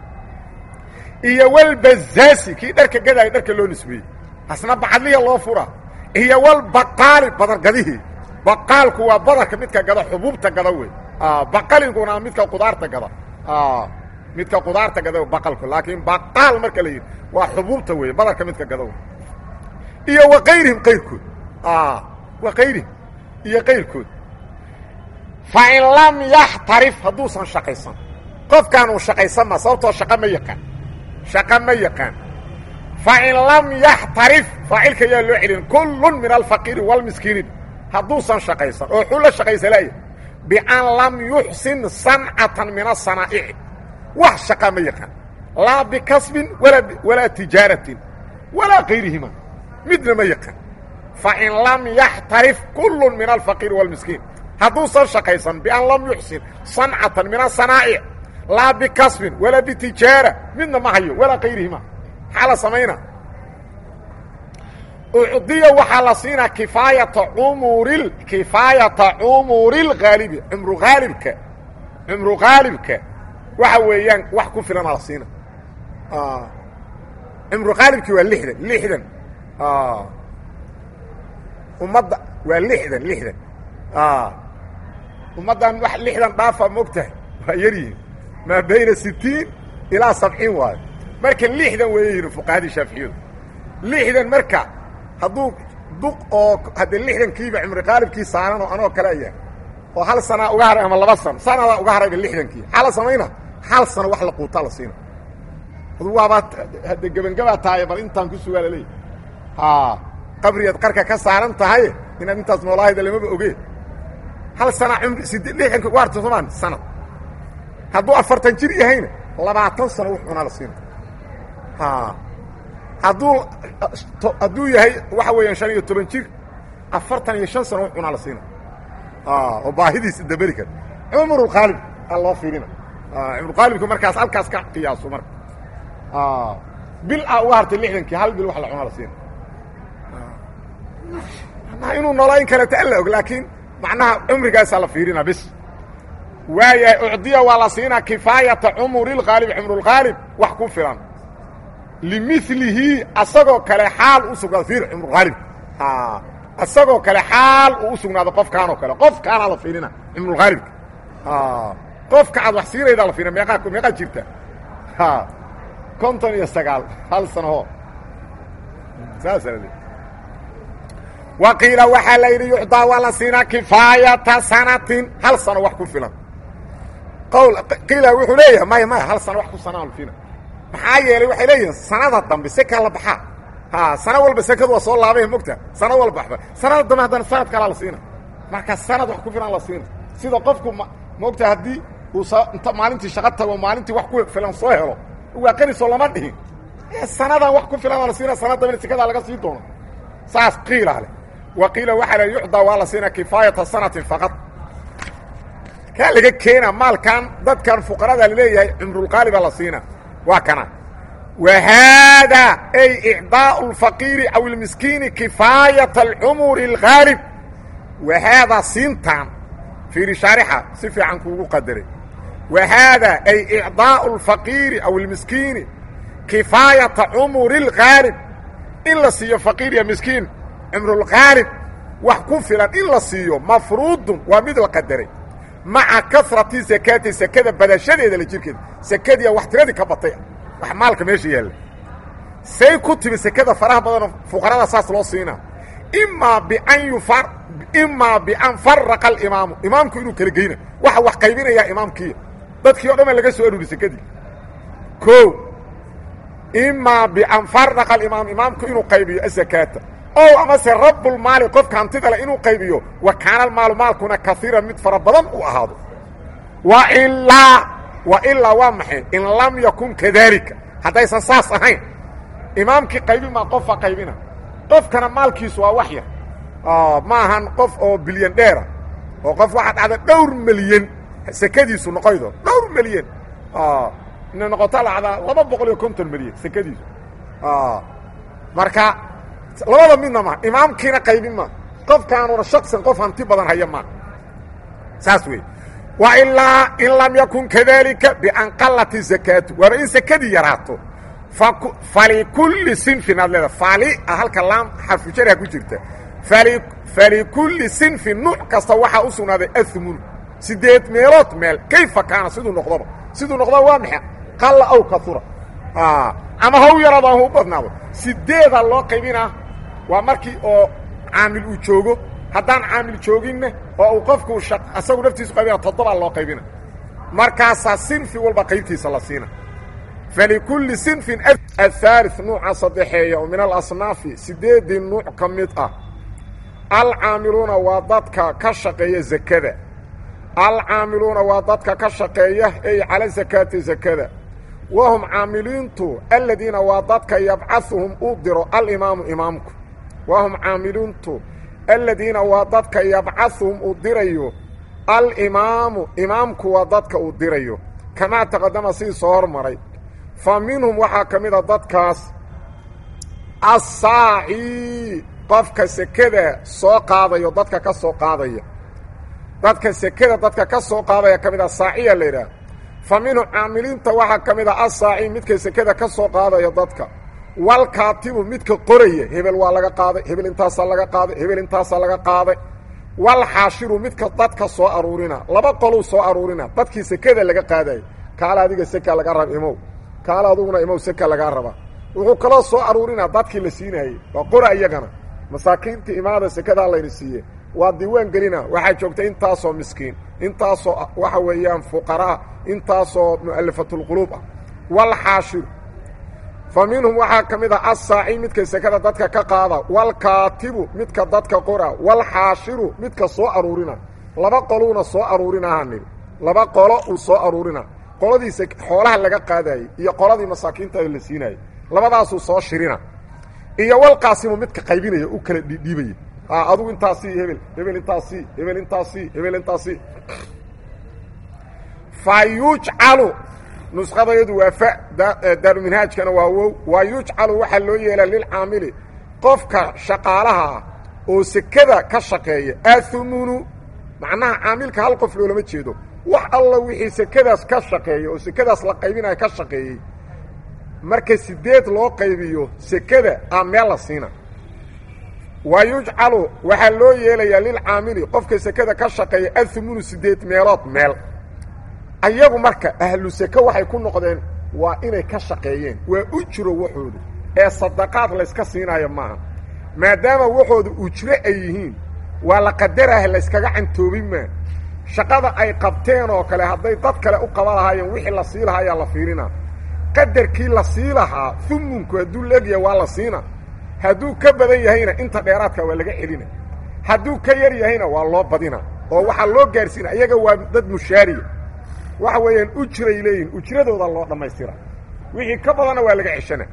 iyo walbazaasi kii dharka gadaayo dharka loo nisbeeyey asna bacadliya loo fura iyo walbaqaali badargadihii baqaalku waa badarka midka gada xubuubta gada wey baqalinkuna midka qudaarta gada midka qudaarta gadaw baqalku laakiin baqaal marka la yidhi waa xubuubta weeye badarka midka gadaw iyo wa kayrihim qayrkood wa kayrihim iyo qayrkood fa in lam yaxtarif hadduusan shaqaysan qofkaan uu shaqaysan ma sababtoo shaqa ma yaqaan shaqa ma yaqaan fa in lam yaxtarif faacilka yaa loo celin kullun min alfaqiiri wاlmiskiini hadduusan shaqaysan oo xuu la shaqaysalaya bian lam yuxsin sancatan min asanaa'ici wax shaqa ma yaqaan laa bikasbin walaa tijaaratin walaa kayrihima midna ma yaqaan fain lam yaxtarif kullun min alfaqiiri wاlmiskiin hadduusan shaqaysan bian lam yuxsin sancatan min asanaa'ic laa bikasbin walaa bitijaara midna ma hayo walaa kayrihima maxaa la samayna ucdiya waxaa la siinaa kifaayata umuri kifaayata cumuri lhaalibi cumru haalibka cumru haalibka waxa weeyaan wax ku filana la siina cumru haalibki waa lixdan lixdan ummadda waa lixdan lixdan ummaddan wax lixdan dhaafa mogtahay waa yar yihiin maa bayna sitiin ilaa sabciin waayo marka lixdan weeye yihin fuqahadii shaaficiyadu lixdan marka hadduu duq oo haddee lixdankiiba cumri qaalibkii saaran oo anoo kale aya oo hal sanaa uga haray ama laba sano sanadaa uga harayba lixdankii maxaa la samayna hal sano wax la quutaa la siina adu waabaa hadde gebangabaa tahay bal intaan ku sugaa laleeyahy ha qabriyaad qarka ka saaran tahay inaad intaas noolaahayda lamaba ogeen hal sana umri sid lixdanki uga harta somaan sanad hadduu afartan jir yahayna labaatan sano wux cunaa la siina ha hadduu hadduu yahay waxa weeyaan shan iyo toban jir afartan iyo shan sano wux cunaa la siina oo baahidiisa daberi kara cumrulqaalib a loo fiirina cumrulqaalibka markaas halkaas ka qiyaaso marka bil a uga hartay lixdankii hal bil wax la cunaa la siina manaha inuu noolayn karata alla og laakiin macnaha cumrigaasaa la fiirina bis waayahay ucdiya waa la siinaa kifaayata cumurilqaalib cumrulqaalib wax ku filan limilihi asagoo kale xaal u sugnaado fiir cumrulqaalib isagoo kale xaal uu u sugnaado qofkaanoo kale qofkaanaa la fiirina cumrulqaalibka qofka aad wax siinaydaa la fiirina meeqaa meeqaa jirta konton iyo sagaal hal sanaho saasa wa qiila waxaa la yidhi yucdaa waa la siinaa kifaayata sanatin hal sano wax ku filan qowl qiila wuxuu leeyahay maya maya hal sano wax ku sanaa lafina maxaa yeelay waxay leeyihiin sanada dambe seka la baxaa ha sano walba sekadu waa soo laabay mogta sano walba waxba sanada dambe haddana sanad kalaa la siina marka sanad wax ku filan la siina sida qofku ma mogta haddii uu inta maalintii shaqo tago maalintii wax ku filan soo helo waa qanisoo lama dhihin sanadan wax ku filan la siina sanad dambena sekadaa laga sii doono saas qiila leh wa qiila waxaa la yucdaa waa la siinaa kifaayata sanatin faqad kaa laga keena maalkan dadkan fuqarada laleeyahay cumrulqaaliba la siina waa kana wa haadaa ay icdaau اlfaqiiri aw اlmiskiini kifaayata alcumuri اlgaalib wa haadaa siintaan fiiri shaarixa si fiican kuugu qadaray wa haadaa ay icdaau اlfaqiiri aw اlmiskiini kifaayata cumuri اlgaalib in la siiyo faqiir iyo miskiin cumrulqaalib wax ku filan in la siiyo mafruudun waa mid la qadaray maca kasrati sakaati sekada badashadeeda la jirkeeda sekadiia wax tiradii ka batay wax maalka meesha yaalla say ku timi sekada faraha badanoo fuqarada saas loo siinaa imaa bian yufar imaa bian faraqa alimaamu imaamku inuu kala geyna waxa wax qaybinayaa imaamkiiya dadkii o dhan baa laga soo aruuri sekadii o imaa bian faraqa alimaam imaamku inuu qaybiyo asakaata ow amase rabbulmaali qofka hantida leh inuu qaybiyo wa kaana almaalu maalkuna kaiiran mid fara badan uu ahaado wa ilaa wa ilaa waa maxay in lam yakun kadaalika haddaysan saas ahayn imaamkii qaybin maa qofa qaybina qofkana maalkiisu waa wax yar ma ahan qof oo bilyan dheera oo qof waxaa dhacda dhowr milyan sekadiisu noqoydo dhowr milyan inay noqoto lacdaa laba boqol iyo konton milyan sekadiisu marka labada midna ma imaamkiina qaybin ma qofkaanuna shaksan qof hanti badan haya ma saas wey wa ilaa in lam yakun kadalika bian qalati zakaatu waaba in sekadii yaraato falikulli sinfin aad leeda fali a halka laam xarfujariha ku jirta falikulli sinfin nuuc kasta waxaa u sugnaaday amun sideed meelood meel kayfa kaana siduu noqdoba siduu noqdaa waa maxa qalla aw kaura ama haw yaraado ama u badnaado sideedaa loo qaybinaa waa markii oo caamil uu joogo haddaan caamil jooginna oo uu qofku asagu naftiisu qaybina toddobaa loo qaybina markaasaa sinfi walba qaybtiisa la siina falikulli sinfin ahaali nuuca saddexeeya oo min alasnaafi sideedii nuuc ka mid ah alcaamiluuna waa dadka ka shaqeeya zakada alcaamiluuna waa dadka ka shaqeeya ey cala sakaati zakada wahum caamiliintu aladiina waa dadka yabcahuhum uu diro alimaamu imaamku wahum caamiliintu aladiina waa dadka yabcahuhum uu dirayo alimaamu imaamku waa dadka uu dirayo kamaa taqadama sidii soo hormaray fa minhum waxaa ka mid a dadkaas assaaci qofka sekada soo qaadayo dadka ka soo qaadaya dadka sekada dadka ka soo qaadaya ka mid a saaciya la yidhaah fa minhum caamiliinta waxaa ka mid a assaaci midka sekada ka soo qaadaya dadka walkaatibu midka qoraya hebel waa laga qaaday hebel intaasaa laga qaaday hebel intaasaa laga qaaday walxaashiru midka dadka soo aruurina laba qoluu soo aruurina dadkii sekada laga qaadayo kaala adiga seka laga raba imow kaala aduguna imow seka lagaa rabaa wuxuu kaloo soo aruurinaa dadkii la siinaayey waa qora iyagana masaakiintii imaada sekadaa layna siiye waa diiwaan gelina waxaa joogta intaasoo miskiin intaasoo waxa weeyaan fuqaraa intaasoo mu'alafatulquluub ah walxaashiru fa minhum waxaa ka mid ah assaaci midka sekada dadka ka qaada walkaatibu midka dadka qora walxaashiru midka soo aruurina laba qoluuna soo aruurinahaa nidhi laba qolo uu soo aruurina qoladiisa xoolaha laga qaadayey iyo qoladii masaakiintada la siinayey labadaasuu soo shirina iyo walqaasimu midka qaybinaya u kala dhiibaya adugu intaasi hebel hebel intaasi hebel intaasi hebel intaasi fa yujcalu nuskhadayadu waa fa daaruminhaajkana waa wow waa yujcalu waxaa loo yeelaa lilcaamili qofka shaqaalaha ah oo sekada ka shaqeeya athumunu macnaha caamilka hal qof loolama jeedo wax alla wixii sekadaas ka shaqeeya oo sekadaas la qaybinaya ka shaqeeyey marka sideed loo qaybiyo sekada a meel la siina wa yujcalu waxaa loo yeelayaa lilcaamili qofka sekada ka shaqeeya athumunu sideed meelood meel ayagu marka ahlu seke waxay ku noqdeen waa inay ka shaqeeyeen waa ujro waxooda ee sadaqaad layska siinaayo maaha maadaama waxooda ujro ay yihiin waa la qadarah layskaga cantoobin maa shaqada ay qabteen oo kale hadday dad kale u qaban lahaayeen wixii la sii lahaa ayaa la fiirinaa qadarkii la sii lahaa humunku hadduu leegyahay waa la siina hadduu ka badan yahayna inta dheeraadka waa laga celina hadduu ka yar yahayna waa loo badina oo waxaa loo gaarsiina iyaga waa dad mushaariya waxa weeyaan ujray leeyihin ujradooda loo dhammaystira wixii ka badanna waa laga ceshana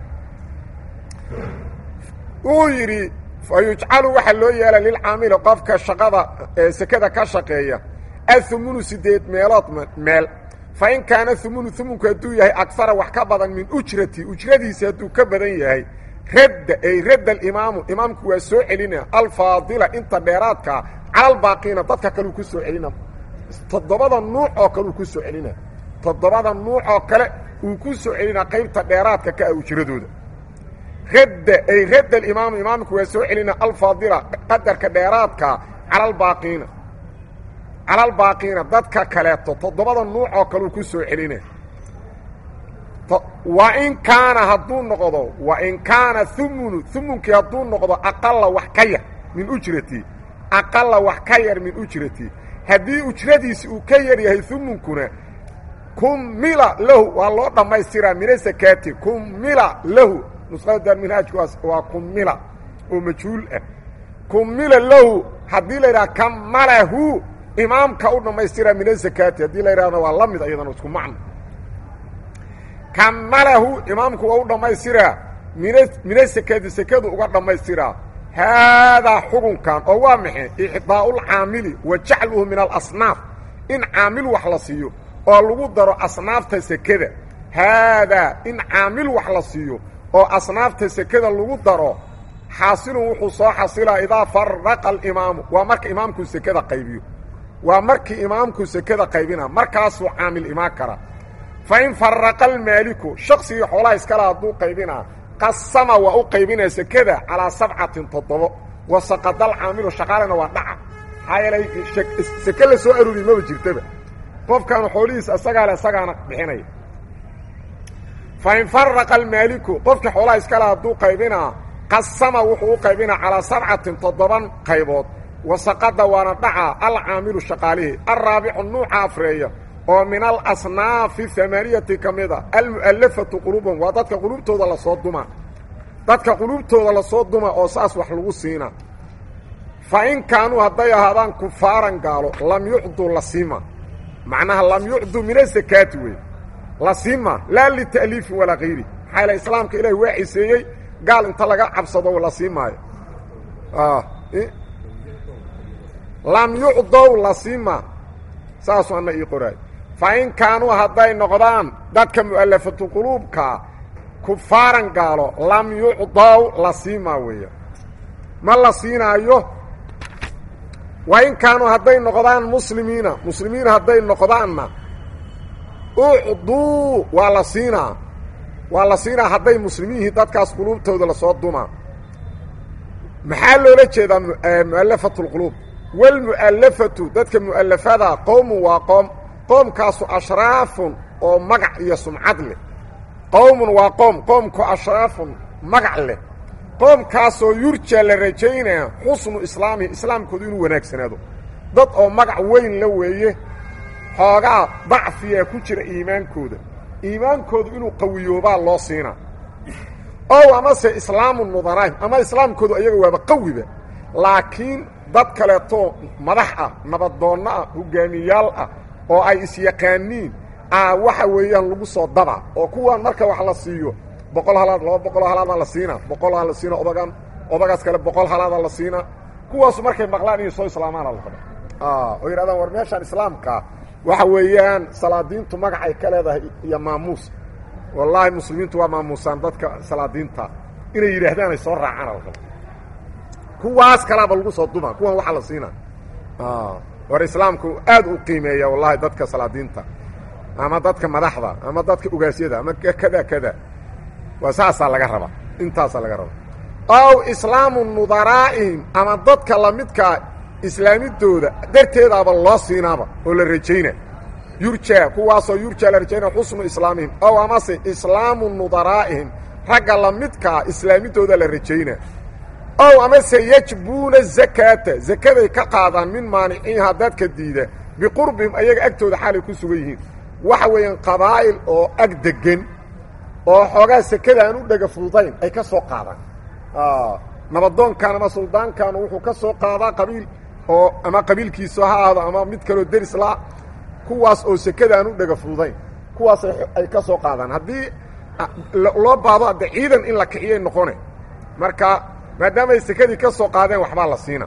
wuu yidhi fa yujcalu waxaa loo yeela lilcaamili qofka shaqada sekada ka shaqeeya athumunu sideed meelood meel fa in kaana humunu humunku hadduu yahay agara wax ka badan min ujrati ujradiisi hadduu ka badan yahay radda ay radda alimaamu imaamku waa soo celina alfaadila inta dheeraadkaa calalbaaqiina dadka kaleu ku soo celina toddobada nuuc oo kale uu ku soo celina toddobada nuuc oo kale uu ku soo celinaa qaybta dheeraadka ka ah ujradooda radda ay radda alimaamu imaamku waa soo celina alfaadila qadarka dheeraadka calalbaaqiina calalbaaqiina dadka kaleeto toddobada nuuc oo kale uu ku soo celina wa in kaana hadduu noqdo wa in kaana humunu humunkii hadduu noqdo aqala wax ka yar min ujrati aqala wax ka yar min ujrati haddii ujradiisi uu ka yar yahay humunkuna kumila lahu waa loo dhammaystiraa mina sakaati kumila lahu nuskhada daarminhaajku waa kumila oo majhuul ah kumila lahu haddii la yidhaha kamalahu imaamka u dhammaystiraa mina sakaati haddii la yidhahda waa la mid iyadana isku macno kamalahu imaamku waa u dhammaystiraa mina mina sakaati sekadu uga dhammaystiraa haadaa xukunkan oo waa maxay ixdaa'ulcaamili wa jacluhu min alasnaaf in caamil wax la siiyo oo lagu daro asnaafta sekada haadaa in caamil wax la siiyo oo asnaafta sekada lagu daro xaasilun wuxuu soo xasilaa idaa faraqa alimaamu waa marka imaamku sekada qaybiyo waa markii imaamku sekada qaybina markaasuu caamil imaan kara fa in faraqa almaaliku shaqsigii xoolaha iskale hadduu qaybinaa qasama waa u qaybinaya sekada calaa sabcatin toddobo wa saqadal caamilu shaqaalena waa dhaca maxaa yeelay seke la soo aruuriy maba jirtaba qofkaanu xoolihiisa isagaa le isagaana bixinaya fa in faraqa almaaliku qofkii xoolaha iskale hadduu qaybinaa qasama wuxuu u qaybinaa calaa sabcatin toddoban qaybood wasaqada waana dhacaa alcaamilu shaqaalihii alraabicu nuuca afreeya oo min alasnaafi amaaniyati ka mida almu'allafatu quluubahum waa dadka quluubtooda lasoo duma dadka quluubtooda lasoo duma oo saas wax lagu siina fa in kaanuu hadday ahaadaan kufaaran gaalo lam yucduu lasiima macnaha lam yucduu min asakaati wey lasiima laa lita'liifin walaa kayri maxaa yaele islaamka ilahi waa ciseeyey gaal inta laga cabsado la sii maayo lam yucdow lasiima saasuu anna ii qoraay fa in kaanuu hadday noqdaan dadka mu'allafatu quluubkaa kufaaran gaalo lam yucdow lasiima weeya ma la siinaayo wa in kaanuu hadday noqdaan muslimiina muslimiin hadday noqdaanna ucduu waa la siinaa waa la siinaa hadday muslimiin yihiin dadkaas quluubtooda lasoo dumaa maxaa loola jeedaa mu'allafatu lquluub walmu'allafatu dadka mu'allafada qowmun waa qoom qoomkaasu ashraafun oo magac iyo sumcad leh qowmun waa qoom qoomku ashraafun magac leh qoomkaasoo yurja la rajaynaya xusnu islaamihi islaamkoodu inuu wanaagsanaado dad oo magac weyn la weeye xoogaa dacfiyaa ku jira iimaankooda iimaankoodu inuu qawiyoobaa loo siinaa ow amase islaamu nudaraahim ama islaamkoodu ayaga waaba qawiba laakiin dad kaleetoo madax ah nabadoonno ah hogaamiyaal ah oo ay isyaqaaniin a waxa weeyaan lagu soo daba oo kuwaan marka wax la siiyo boqol halaad laba boqol halaadaa la siinaa boqolaa la siina odagan odagaas kale boqol halaada la siinaa kuwaasu markay maqlaan inay soo islaamaana la raba oo yidhahdaan war meeshaan islaamkaa waxa weeyaan salaadiintu magacay ka leedahay iyo maamuus wallaahi muslimiintu waa maamuusaan dadka salaadiinta inay yidhaahdaan ay soo raacaan la raba kuwaas kalaaba lagu soo duma kuwan waxaa la siinaa war islaamku aad u qiimeeya wallahi dadka salaadiinta ama dadka madaxda ama dadka ugaasyada ama kada kada waa saasaa laga rabaa intaasaa laga rabaa ow islaamu nudaraa'ihim ama dadka lamidkaa islaamidooda darteedaaba loo siinaaba oo la rajayna yurja kuwaasoo yurja la rajaynaya xusnu islaamihim ow amase islaamu nudaraa'ihim ragga lamidkaa islaamidooda la rajayna ow amase yajbuuna zakaata zakaday ka qaadaan min maaniciinha dadka diida biqurbihim ayaga agtooda xaalay ku sugan yihiin waxa weeyaan qabaa'il oo ag degan oo xoogaa sekada aan u dhega fududayn ay ka soo qaadaan nabadoonkan ama suldaankan wuxuu ka soo qaadaa qabiil oo ama qabiilkiisu ha ahaado ama mid kaloo deris la kuwaas oo sekada aan u dhega fududayn kuwaas ay ka soo qaadaan haddii loo baado adde ciidan in la kiciyay noqone marka maadaama ay sekadii ka soo qaadeen waxbaa la siina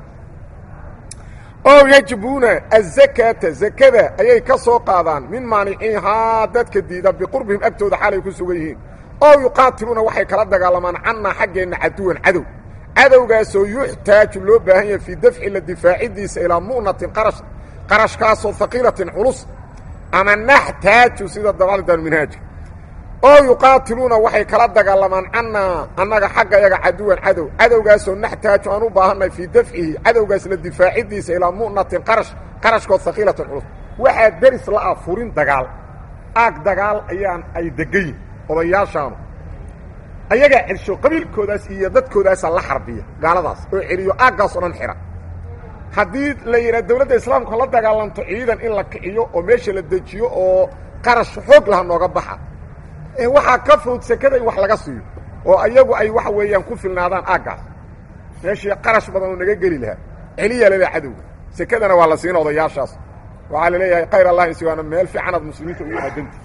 ow yajbuuna azakaata zakada ayay ka soo qaadaan min maaniciinhaa dadka diida biqurbihim agtooda xaalay ku sugan yihiin ow yuqaatiluuna waxay kala dagaalamaan cannaa xaggeenna caduwan cadow cadowgaasoo yuxtaaju loo baahan yahay fii dafci la difaacidiisa ilaa mu'natin qarash qarashkaasoo haqiilatin culus ama naxtaaju sida dabalidan minhaajka oo yuqaatiluuna waxay kala dagaalamaan cannaa annaga xagga yaga caduwan cadow cadowgaasoo naxtaaju aan u baahannahay fii dafcihi cadowgaas la difaacidiisa ilaa mu'natin qarash qarashkood haqiilatin culus waxaa deris la-ah furin dagaal aag dagaal ayaan ay degayin odayaashaanu ayagaa celsho qabiilkoodaas iyo dadkoodaasa la xarbiya gaaladaas oo celiyo aaggaas oo dhan xidha haddii la yidhaha dawladda islaamku la dagaalanto ciidan in la kiciyo oo meesha la dejiyo oo qarash xoog laha nooga baxa waxaa ka fudud sekada in wax laga siiyo oo ayagu ay waxa weeyaan ku filnaadaan aaggaas meeshii qarash badan oo naga geli lahaa celiyaa laleeyahay cadowga sekadana waa la siina odayaashaas waxaa la leeyahay khayr allah insiwaana meel fiicanaad muslimiinta ugu aadanta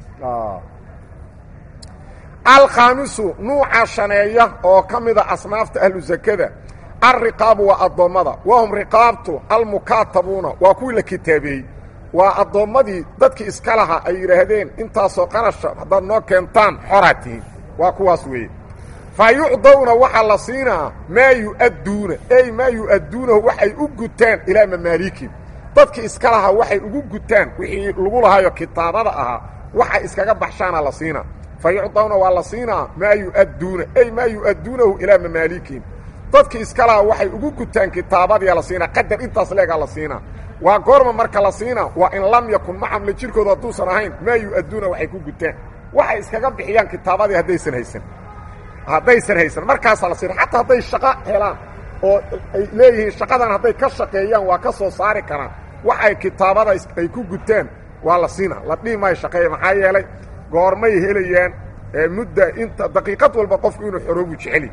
alkhaamisu nuuca shaneeya oo ka mida asnaafta ahlu zakada alriqaabu waa addoommada wahum riqaabtu almukaatabuuna waa kuwii la kitaabeeyey waa addoommadii dadkii iska laha ay yidhaahdeen intaasoo qarasha haddaad noo keentaan xoraa tihiin waa kuwaas weeye fa yucdawna waxaa la siinaa maa yu'adduuna ey maa yu'adduunahu waxay u gutaan ilaa mamaaliikin dadkii iska lahaa waxay ugu gutaan wixii lagu lahaayo kitaabada ahaa waxay iskaga baxshaana la siinaa fa yucdawna waa la siinaa maa yu'adduuna ey maa yu'adduunahu ilaa mamaaliikin dadkii iska lahaa waxay ugu gutaan kitaabadiia la siinaa qadar intaas leegaa la siinaa waa goorma marka la siina waa in lam yakun macam la jirkooda hadduusan ahayn maa yu-adduuna waxay ku gutaan waxay iskaga bixiyaan kitaabadii haddaysan haysan haddaysan haysan markaasaa la siina xataa hadday shaqo helaan oo ay leeyihiin shaqadan hadday ka shaqeeyaan waa ka soo saari karaan waxay kitaabada ay ku gutaan waa la siina la dhihi maayo shaqeeya maxaa yeelay goormay helayaan mudda inta daqiiqad walba qofku inuu xoroobu jeceli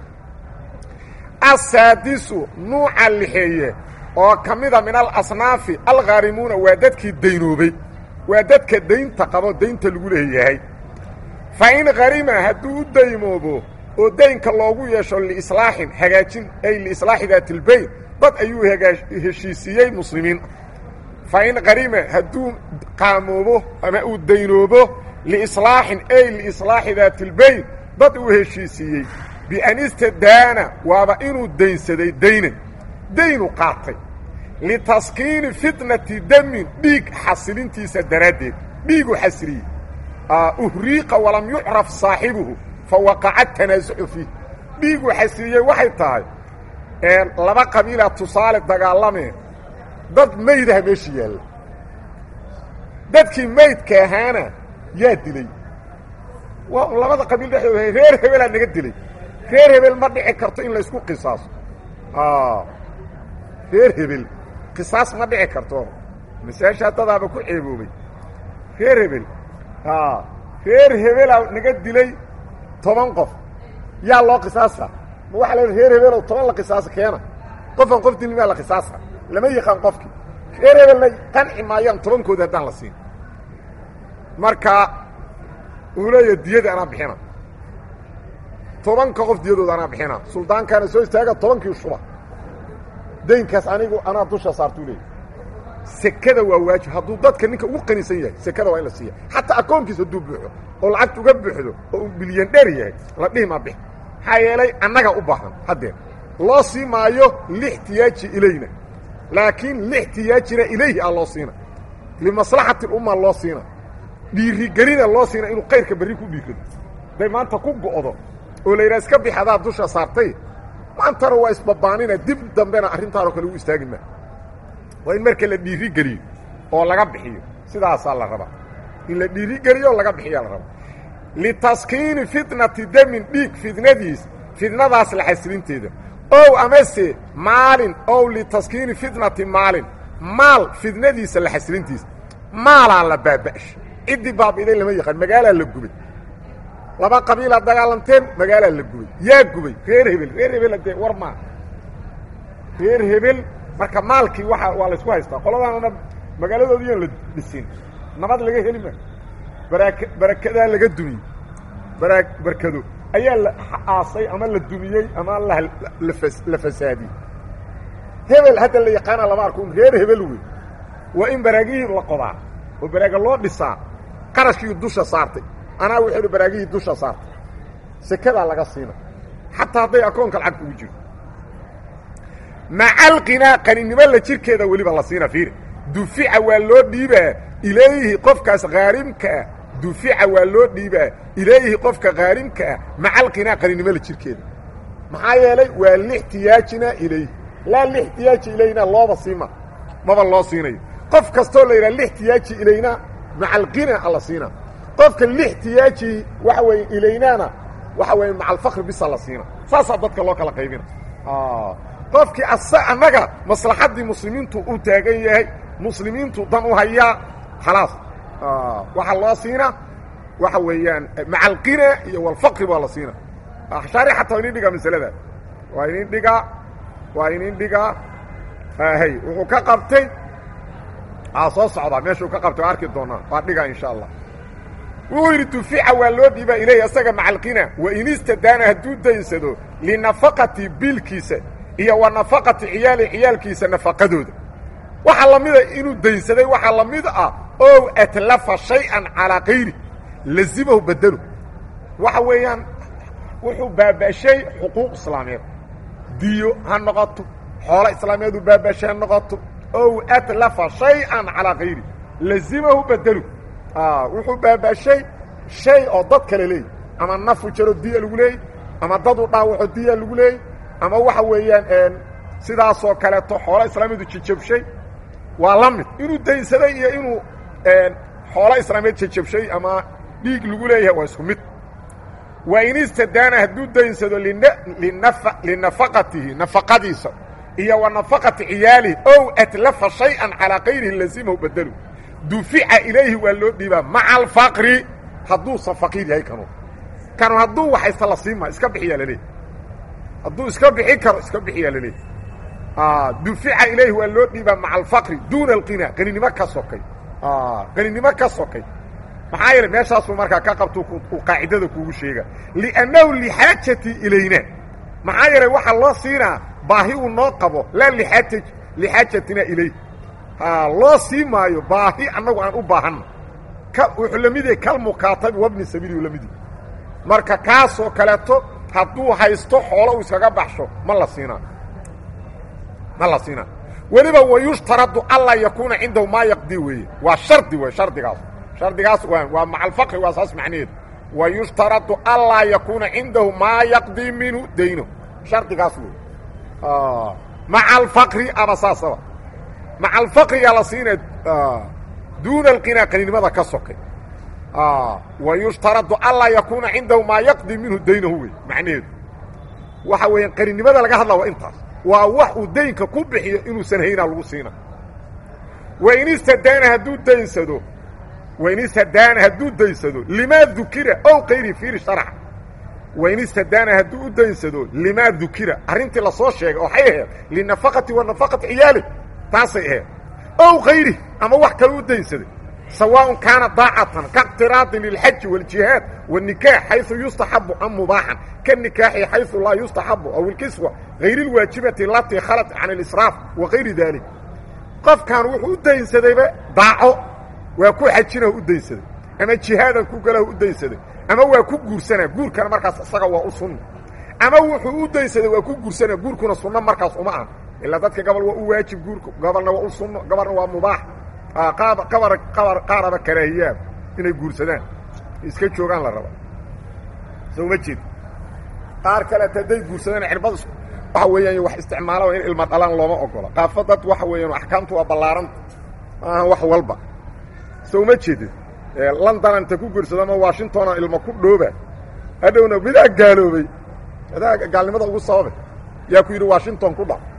asaadisu nuuca lixeeye oo ka mida min alasnaafi alkhaarimuuna waa dadkii daynoobay waa dadka daynta qabo daynta lagu leeyahay fa in kharima hadduu u daymoobo oo daynka loogu yeesho liislaaxin hagaajin ay liislaaxi daatilbayn dad ayuu heshiisiiyey muslimiin fa in kharima hadduu qaamoobo ama uu daynoobo liislaaxin ay liislaaxi daatilbayn dad uu heshiisiiyey bian istadaana waaba inuu daynsaday daynan daynu qaatay litaskiini fitnati damin dhiig xasilintiisa daraaddeed dhiigu xasiliyey uhriiqa walam yucraf saaxibuhu fa waqaca tanaasuxu fiih dhiigu xasiliyey waxay tahay laba qabiila tusaale dagaalamee dad maydaha meesha yaalla dadkii maydka ahaana yaa dilay waa labada qabiil dhexdooda reer hebelaa naga dilay reer hebel ma dhici karto in laysku qisaaso reer hebel qisaas ma dhici karto masaashaa dadaaba ku ceeboobay reer hebel reer hebelaa naga dilay toban qof yaa loo qisaasa ma waxaa la reer hebelow toban la qisaasa keena qofan qof dilin maa la qisaasa lama yaqaan qofkii reer hebelna qanci maayaan tobankooda haddaan la siin marka uu leeya diyada anaa bixina tobanka qof diyadooda anaa bixina suldaankaana soo istaaga tobankii shuba daynkaas anigu anaa dusha saartuu leeya sekada waa waajib hadduu dadka ninka ugu qanisan yahay sekada waa in la siiya xataa akoonkiis hadduu buuxo oo lacagta uga buuxdo oo uu bilyan dheer yahay la dhihi maa bix maxaa yeelay annaga u baahan haddeer loo sii maayo lixtiyaaji ilayna laakiin lixtiyaajina ilayhi a loo siina limaslaxati lumma loo siina dhiirigelina loo siina inuu kayrka berri ku dhiirado day maanta ku go'do oo la yidhaha iska bix adaa dusha saartay maantana waa isbabaanina dib dambena arrintaanoo kale u istaagi maa waa in marka la dhiirigeliyo oo laga bixiyo sidaasaa la rabaa in la dhiirigeliyo oo laga bixiyaa la rabaa litaskiini fitnati damin dhiig fidnadiis fidnadaas la xasilinteeda ow amase maalin ow litaskiini fitnati maalin maal fidnadiisa la xasilintiisa maalaa la baaba'sha ciddii baabi'iday lama yaqaan magaalaa la gubay laba qabiilaa dagaalanteen magaalaa la gubay yaa gubay reer hebel reer hebel dee war maa reer hebel marka maalkii waa waa laysku haystaa qoladaanna magaaladoodiian la dhisin nabad laga heli ma barak barakadaa laga dumiyey bara barkado ayaa la aasay ama la dumiyey ama la fasaadiyey hebel hadda la yaqaana lama arko reer hebel wey waa in baraagihii la qodaa oo baraaga loo dhisaa qarashkii dusha saartay anaa wuxuu hi baraagihii dusha saartay sekadaa laga siina xataa hadday akoonka lacagta ugu jiro macalqinaa qaninimo la jirkeeda weliba la siina fiiri dufica waa loo dhiibaa ilayhi qofkaas khaarimkaa dufica waa loo dhiibaa ilayhi qofka khaarimkaa macalqinaa qaninimo la jirkeeda maxaa yeelay waa lixtiyaajina ilayhi laa lixtiyaaji ilayna looba siima maba loo siinayo qof kastoo la yidhaha lixtiyaaji ilayna macalqina alla siina qofka lixtiyaaji waxa weeye ilaynaana waxa weeye macalfakri bisa la siina saasaa dadka loo kala qaybina qofkii asa annaga maslaxaddii muslimiintu u taagan yahay muslimiintu dan u hayaa khalaas waxaa loo siina waxa weeyaan macalqina iyo walfaqri baa la siina shaarixata waa inin dhigaa masalada waa inin dhigaa waa inin dhigaa hay wuxuu ka qabtay aa soo socdaa meeshuu ka qabtay waa arki doonaa waa dhigaa insha allah wuxuu yidhi dufica waa loo dhiibaa ilayhi isaga macalqina wain istadaana hadduu daynsado linafaqati biilkiisa iyo wa nafaqati ciyaali ciyaalkiisa nafaqadooda waxaa la mida inuu daynsaday waxaa la mid ah ow atlafa shay-an calaa kayri lazimahu bedelo waxa weeyaan wuxuu baaba'shay xuquuq islaameed diyo ha noqoto xoolo islaameedu baaba'shay ha noqoto ow atlafa shay-an calaa kayri lazimahu bedelu wuxuu baaba'shay shay oo dad kale leeyahy ama nafu jaro diya lagu leeyay ama dadu dhaawaco diya lagu leeyay ama waxa weeyaan sidaasoo kaleeto xoolo islaamiyadu jijabshay waa la mid inuu daynsaday iyo inuu xoolo islaameed jajabshay ama dhiig lagu leeyahay waa isku mid wa in istadaana hadduu daynsado linafaqatihi nafaqadiisa iyo wa nafaqati ciyaalihi ow atlafa shay-an calaa kayrihi lazimahu bedelu dufica ilayhi waa loo dhiibaa maca alfaqri hadduusan faqiir yahay kanu kanu hadduu waxaysta la siima iska bixiyaa laleeyahy hadduu iska bixi karo iska bixiyaa laleeyahy dufica ilayhi waa loo dhiibaa maca alfaqri duuna alqina qaninimo ka sokay qaninimo ka sokay maxaa yeele meeshaasuu markaa ka qabto uu qaacidada kuugu sheega liannahu lixaajati ilayna maxaa yeelay waxaa loo siinaa baahi uu noo qabo laa liaaj lixaajatina ilayh loo sii maayo baahi annagu aan u baahanna wuxuu la mid yahay kalmukaatabi wabni sabiili la mid yahy marka kaasoo kaleeto hadduu haysto xoolo uu iskaga baxsho ma la siinaa ma la siinaa weliba wayushtaradu anlaa yakuuna cindahu maa yaqdi weeye waa shardi wey shardigaas shardigaas waa maca alfaqri waa saas macnaheedu wayushtaradu anlaa yakuuna cindahu maa yaqdii minhu dayno shardigaas wey maca alfaqri ama saasaba maca alfaqrigaa la siina duuna alqinaa qaninimada ka sokay wayushtaradu anlaa yakuuna cindahu maa yaqdii minhu daynahu wey macnaheedu waxa weeyaan qaninimada laga hadla waa intaas waa wax uu daynka ku bixiyo inuusan haynaa lagu siina wain istadaana hadduu daynsado wain istadaana hadduu daysado limaa dukira ow kayri fiiri sharca wain istadaana hadduu u daynsado limaa dukira arrintii lasoo sheegay waxay ahayd linafaqati wa nafaqati ciyaali taasay ahayd ow kayri ama wax kale u daynsaday sawaaء kaana daacatan kaاqtiraadi lilxaji wاljihaad wالnikaax xayثu yustaxabu am mubaaxan kanikaaxi xayثu laa yustaxabu aw ilkiswa hayr اlwaajibati alatii khalat can اlisraaf wa kayri dalik qofkan wuxuu u daynsadayba daaco waa ku xajina u daynsaday ama jihaadan ku gala u daynsaday ama waa ku guursanaa guurkana markaas isaga waa u sunna ama wuxuu u daynsaday waa ku guursanaa guurkuna sunno markaas uma ah ilaa dadka gobol waa u waajib guurku gobolna waa u sunno gobolna waa mubaax qaaraba karaahiyaab inay guursadaan iska joogaan la raba soo ma jeed qaar kaleeta hadday guursadaan cirbad waxa weeyaan wax isticmaala in ilma dhalaan looma ogola qaafo dad waxa weeyaan axkaamtu waa ballaaranta maaha wax walba soo ma jeedid london inta ku guursado ama washingtona ilma ku dhooba hadhowna midaa gaaloobay adaa gaalnimada ugu sababay yaa ku yidhi washington ku dhac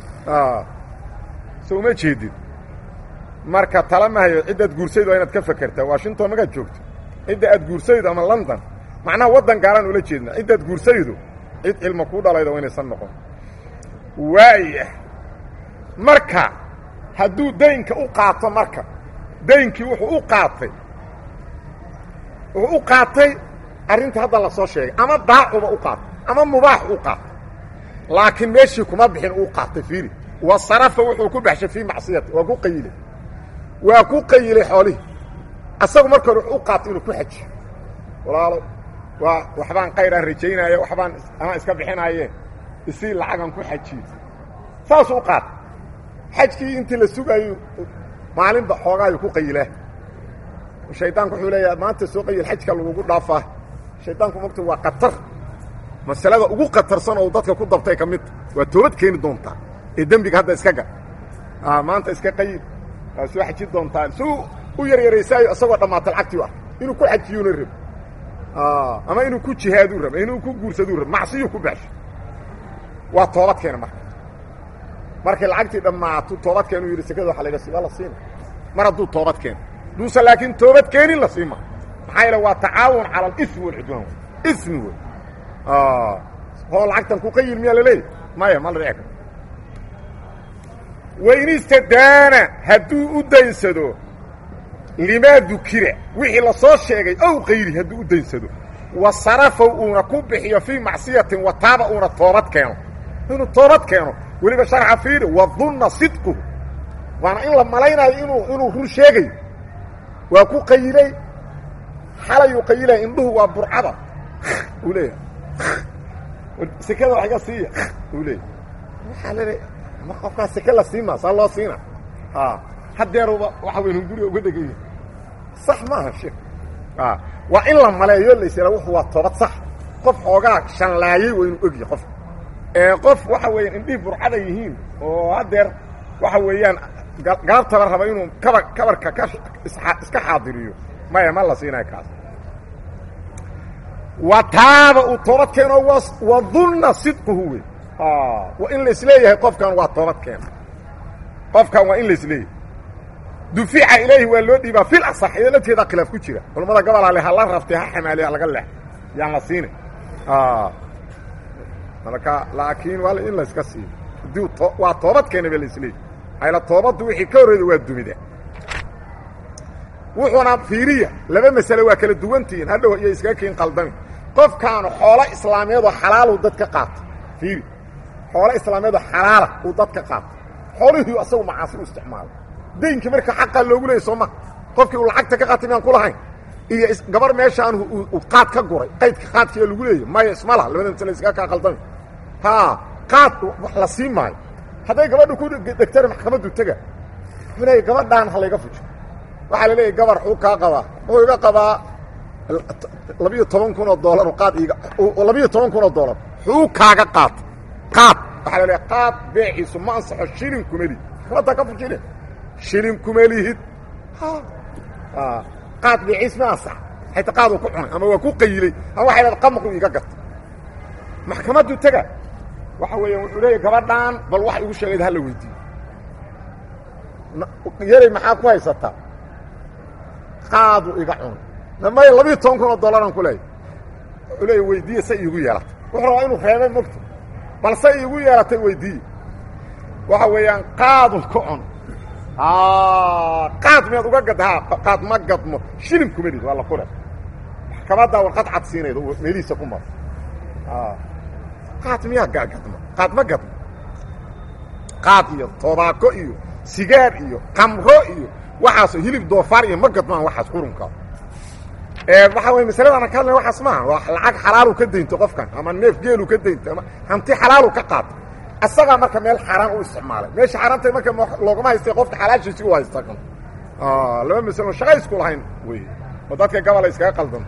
soo ma jeedid marka tala mahayo ciddaad guursayd waa inaad ka fakertaa washington magaad joogto cidda aad guursaydo ama london macnaha waddan gaalaan ula jeedna ciddaad guursaydo cid cilmo kuu dhalayda waa inaysan noqon waaya marka hadduu daynka u qaato marka daynkii wuxuu u qaatay wuxuu u qaatay arrintii hadda la soo sheegay ama daacuba u qaatay ama mubaax u qaatay laakiin meeshii kuma bixin uu qaatay fiiri wa sarafa wuxuu ku baxshay fii macsiyati waa ku qayilay waa ku qayilay xoolihii asagu marka hore wuxuu u qaatay inuu ku xajiyo walaalo waa waxbaan kayraan rajaynaaye waxbaan ama iska bixinaaye isii lacagan ku xajiyo saasuu u qaatay xajkii intii la sugaayo maalinba xoogaayu ku qayilaa shaydaanku wuxuu leeyaha maanta soo qayil xajka lagugu dhaafaa shaydaanku mogta waa qatar masalada ugu qatarsan oo dadka ku dabtay ka midta waa toobad keeni doontaa ee dembiga hadda iska gal maanta iska qayil waa soo xaji doontaa suu u yaryaraysaayo isagoo dhammaata lacagtii u ah inuu ku xajiyuuna rabo ama inuu ku jihaaduu raba inuu ku guursaduu raba macsiyuu ku baxsho waa toobad keena marka markay lacagtii dhammaato toobad keenu yidhi sekada waxa laga waa la siina mar hadduu toobad keeno duusan laakiin toobad keenin la siima maxaa yeele waa tacaawun cala alismi walcudwaan ismi wey hoo lacagtan ku qayil miyaa laleeyahy maya ma la dhici karo wain istadaana hadduu u daynsado limaa dukira wixii la soo sheegay ow kayri hadduu u daynsado wa sarafow uuna ku bixiyo fii macsiyatin wa taaba uuna toobad keeno inuu toobad keeno weliba sharca fiiri wadunna sidquhu waana in la malaynayo inuu inuu run sheegayo waa ku qayilay xalayuu qayilaya indhuhu waa burcada uu leeyahay sekada wax iga siiya uu leeyahy waxaa lele ma qofkaa seke la siimaa saa loo siina hadeeruba waxa weyn hunguriga uga dhegan yahi sax maaha sheek waa in la maleeyo laysla wuxu waa toobad sax qof xoogaa shanlaayey waa inuu ogyahay qof ee qof waxa weeyaan indhihii burcada yihiin oo haddeer waxa weeyaan galabtaba raba inuu kaba kabarka ka iska xaadiriyo maya ma la siinayo kaas wa taaba uu toobad keeno wa dunna sidquhu wey waa in la isleeyahay qofkan waa toobad keena qofkan waa in la isleeyahay dufica ilayhi waa loo dhiibaa fil asax iyadoo lafteeda khilaaf ku jira culammada gobolaa le ha la raftay ha xamaaliyo ha laga leex yaan la siinay marka laakiin waa in la iska siiyo hadii waa toobad keena ba la isleeyahy ayla toobaddu wixii ka horreyda waa dumida wuxuuna fiiriya laba masale waa kala duwantihiin hadhow iyo iskaga kiin qaldami qofkaanu xoolo islaameedoo xalaalu dad ka qaato fiiri xoolo islaameedoo xalaala uu dad ka qaato xoolihii asagu macaasi u isticmaalo daynkii marka xaqaa loogu leeyay soo ma qofkii uu lacagta ka qaatay miyaan ku lahayn iyo gabar meeshaan uu qaad ka guray qaydka qaadkiiya lagu leeyahy maya isma laha labada masale iskaga kaa qaldami ha qaad wax la siin maayo hadday gabadha ku dhegtana maxkamaddu tega wuxuu leeyahy gabadhaan ha layga fujo waxaa la leeyahy gabar xuu kaa qabaa wuxuu iga qabaa labiyo toban kun oo doolar qaad iga labiyo toban kun oo doolar xuu kaaga qaata qaad waxaa la leeyahy qaad beeciisu ma ansaxo shilin kuma lihid maxkamaddaa ka fujine shilin kuma lihid qaad beeciis ma ansax xayta qaaduu ku cunay ama waa ku qayilay ama waxay leeda qamaqu iga gata maxkamaddu tega waxa weeyaan wuxuu leeyahy gabadhaan bal wax igu sheegayd hala weydiiyo yaray maxaa ku haysataa qaadu iga cunay may labiiyo toban kun oo dollaran ku leeyahy wuxuu leeya weydiiye say iigu yeelatay wuxuu rabaa inuu reebay mogta bal say iigu yeelatay weydiiye waxa weeyaan qaadu ka cun qaad miyaad uga gadda ha qaad ma gadmo shilin kuma lid waa la kule maxkamaddaa warqad cad siinayda meelihiisa ku maro qaad miyaa gadmo qaad ma gadmo qaad iyo tobaako iyo sigaar iyo qamro iyo waxaas hilib doofaar iyo ma gadmaan waxaas qurunka waxaa wey masaladana ka hadlaya waxaas maaha waa lacag xalaalu ka daynto qofkan ama neef geelu ka daynto ama hanti xalaalu ka qaato asagaa marka meel xaaraan u isticmaalay meesha xaaraanta marka loogama haystay qofka xalaashiisi u haysta kan laba masalo shaqa isku lahayn wey oo dadka gabola iskaga qaldanta